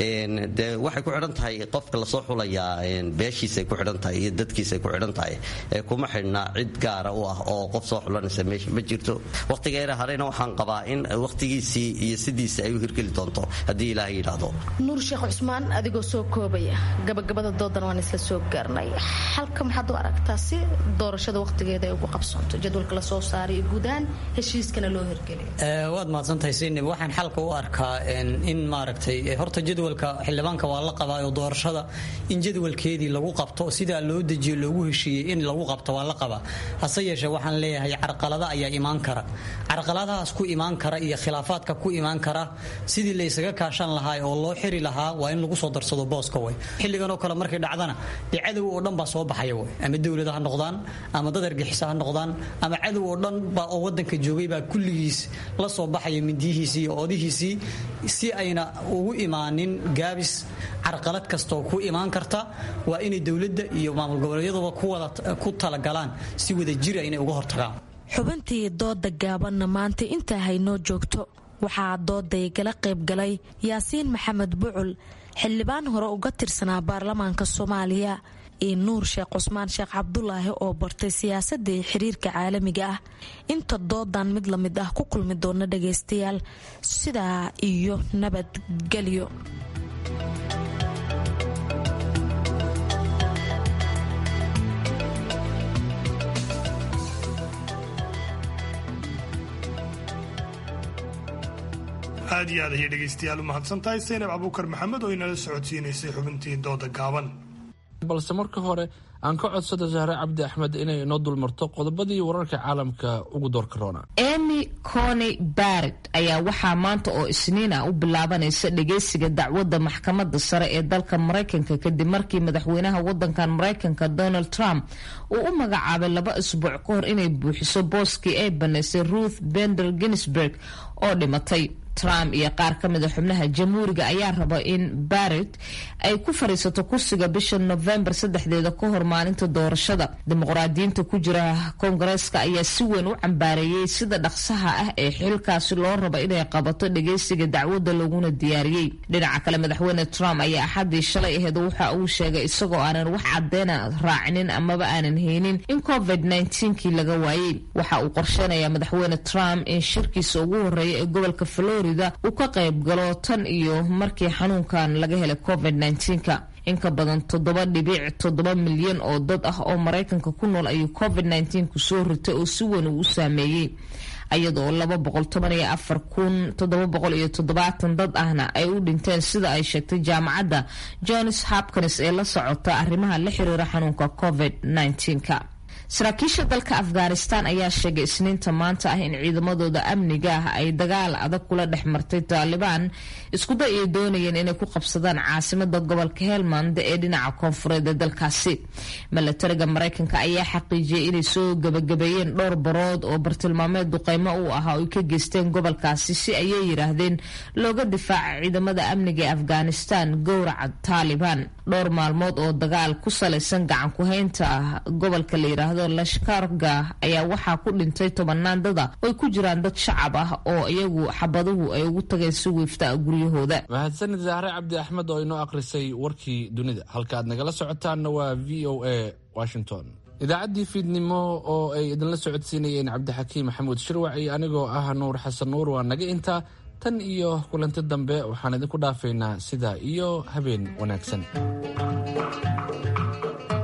de waxay ku xidhan tahay qofka lasoo xulayaa beeshiisay ku xidhan tahay iyo dadkiisay ku xidhan tahay kuma xidhna cid gaara u ah oo qof soo xulanaysa meesha ma jirto waqtigeera harayna waxaan qabaa in waqtigiisii iyo sidiisa ay u hirgeli doonto haddii ilaahay yidhaahdo nuur sheekh cusmaan adigoo soo koobaya gabagabada doodan waan isla soo gaarnay xalka maxaad u aragtaa si doorashada waqtigeeda ay ugu qabsoonto jadwalka lasoo saaray iyo guud ahaan heshiiskana loo hirgeliyo waad mahadsantahay sinib waxaan xalka u arkaa in maaragtay horta jadwalka xildhibaanka waa la qabaa oo doorashada in jadwalkeedii lagu qabto sidaa loo dejiyo loogu heshiiyey in lagu qabto waa la qabaa hase yeeshee waxaan leeyahay carqalada ayaa imaan kara carqaladahaas ku imaan kara iyo khilaafaadka ku imaan kara sidii la ysaga kaashan lahaa oo loo xiri lahaa waa in lagu soo darsado booska way xilligan oo kale markay dhacdana dee cadow oo dhan baa soo baxaya way ama dowlada ha noqdaan ama dad argixisa ha noqdaan ama cadow oo dhan baa oo wadanka joogay baa kulligiis la soo baxaya mindiyihiisii iyo oodihiisii si ayna ugu imaanin gaabis carqalad kastaoo ku imaan karta waa inay dowladda iyo maamul goboleedyaduba ku talagalaan si wada jira inay uga hortagaan xubintii dooda gaabanna maanta intaa haynoo joogto waxaa dooday gala qaybgalay yaasiin maxamed bucul xildhibaan hore uga tirsanaa baarlamaanka soomaaliya iyo nuur sheekh cusmaan sheekh cabdulaahi oo bartay siyaasadda iyo xiriirka caalamiga ah inta doodan mid la mid ah ku kulmi doona dhagaystayaal sidaa iyo nabadgelyo aad iyo aad ayay dhegaystayaal u mahadsan tahay saynab abuukar maxamed oo inala socodsiinaysay xubintii dooda gaaban balse marka hore aan ka codsada sahre cabdi axmed inay inoo dulmarto qodobadii wararka caalamka ugu doorka roona emy cony barrett ayaa waxaa maanta oo isniina u bilaabanaysa dhageysiga dacwadda maxkamadda sare ee dalka maraykanka kadib markii madaxweynaha wadankan maraykanka donald trump uu u magacaabay laba isbuuc ka hor inay buuxiso booskii ay banaysay ruth bender ginsburg oo dhimatay trump iyo qaar ka mida xubnaha jamhuuriga ayaa raba in barrett ay ku fadhiisato kursiga bisha novembar saddexdeeda ka hor maalinta doorashada dimuqraadiyiinta ku jira koongareeska ayaa si weyn u cambaareeyey sida dhaqsaha ah ee xilkaasi loo raba inay qabato dhageysiga dacwadda laguna diyaariyey dhinaca kale madaxweyne trump ayaa axaddii shalay aheed waxa uu sheegay isagoo aanan wax cadeyna raacinin amaba aanan haynin in covid kii laga waayey waxa uu qorsheynayaa madaxweyne trump in shirkiisa ugu horeeya ee gobolka florida uu ka qayb galo tan iyo markii xanuunkan laga helay covid ka in ka badan toddoba dhibic toddoba milyan oo dad ah oo maraykanka ku nool ayuu covid ku soo ritay oo si weyn uu u saameeyey iyadoo laba boqol toban iyo afar kun toddoba boqol iyo toddobaatan dad ahna ay u dhinteen sida ay sheegtay jaamacadda johns hopkins ee la socota arrimaha la xiriira xanuunka covid ka saraakiisha dalka afghanistan ayaa sheegay isniinta maanta ah in ciidamadooda amniga ah ay dagaal adag kula dhex martay taalibaan iskuday ay doonayeen inay ku qabsadaan caasimada gobolka helmand ee dhinaca koonfureed ee dalkaasi milatariga maraykanka ayaa xaqiijiyay inay soo gabagabeeyeen dhowr barood oo bartilmaameed duqeymo u ahaa oo ay ka geysteen gobolkaasi si ayay yidhaahdeen looga difaaca ciidamada amniga ee afghanistan gowraca taalibaan dhowr maalmood oo dagaal ku salaysan gacan ku-haynta gobolka la yidhaahdo lashkarga ayaa waxaa ku dhintay tobanaan dada oy ku jiraan dad shacab ah oo iyagu xabaduhu ay ugu tageen si wiifta guryahooda mahadsanid zahre cabdi axmed oo inoo akhrisay warkii dunida halka aad nagala socotaanna waa v o a washington idaacaddii fiidnimo oo ay idinla socodsiinayeen cabdixakiim maxamuud shirwac iyo anigoo ah nuur xasan nuur waa naga intaa tan iyo kulanti dambe waxaan idinku dhaafaynaa sidaa iyo habeen wanaagsan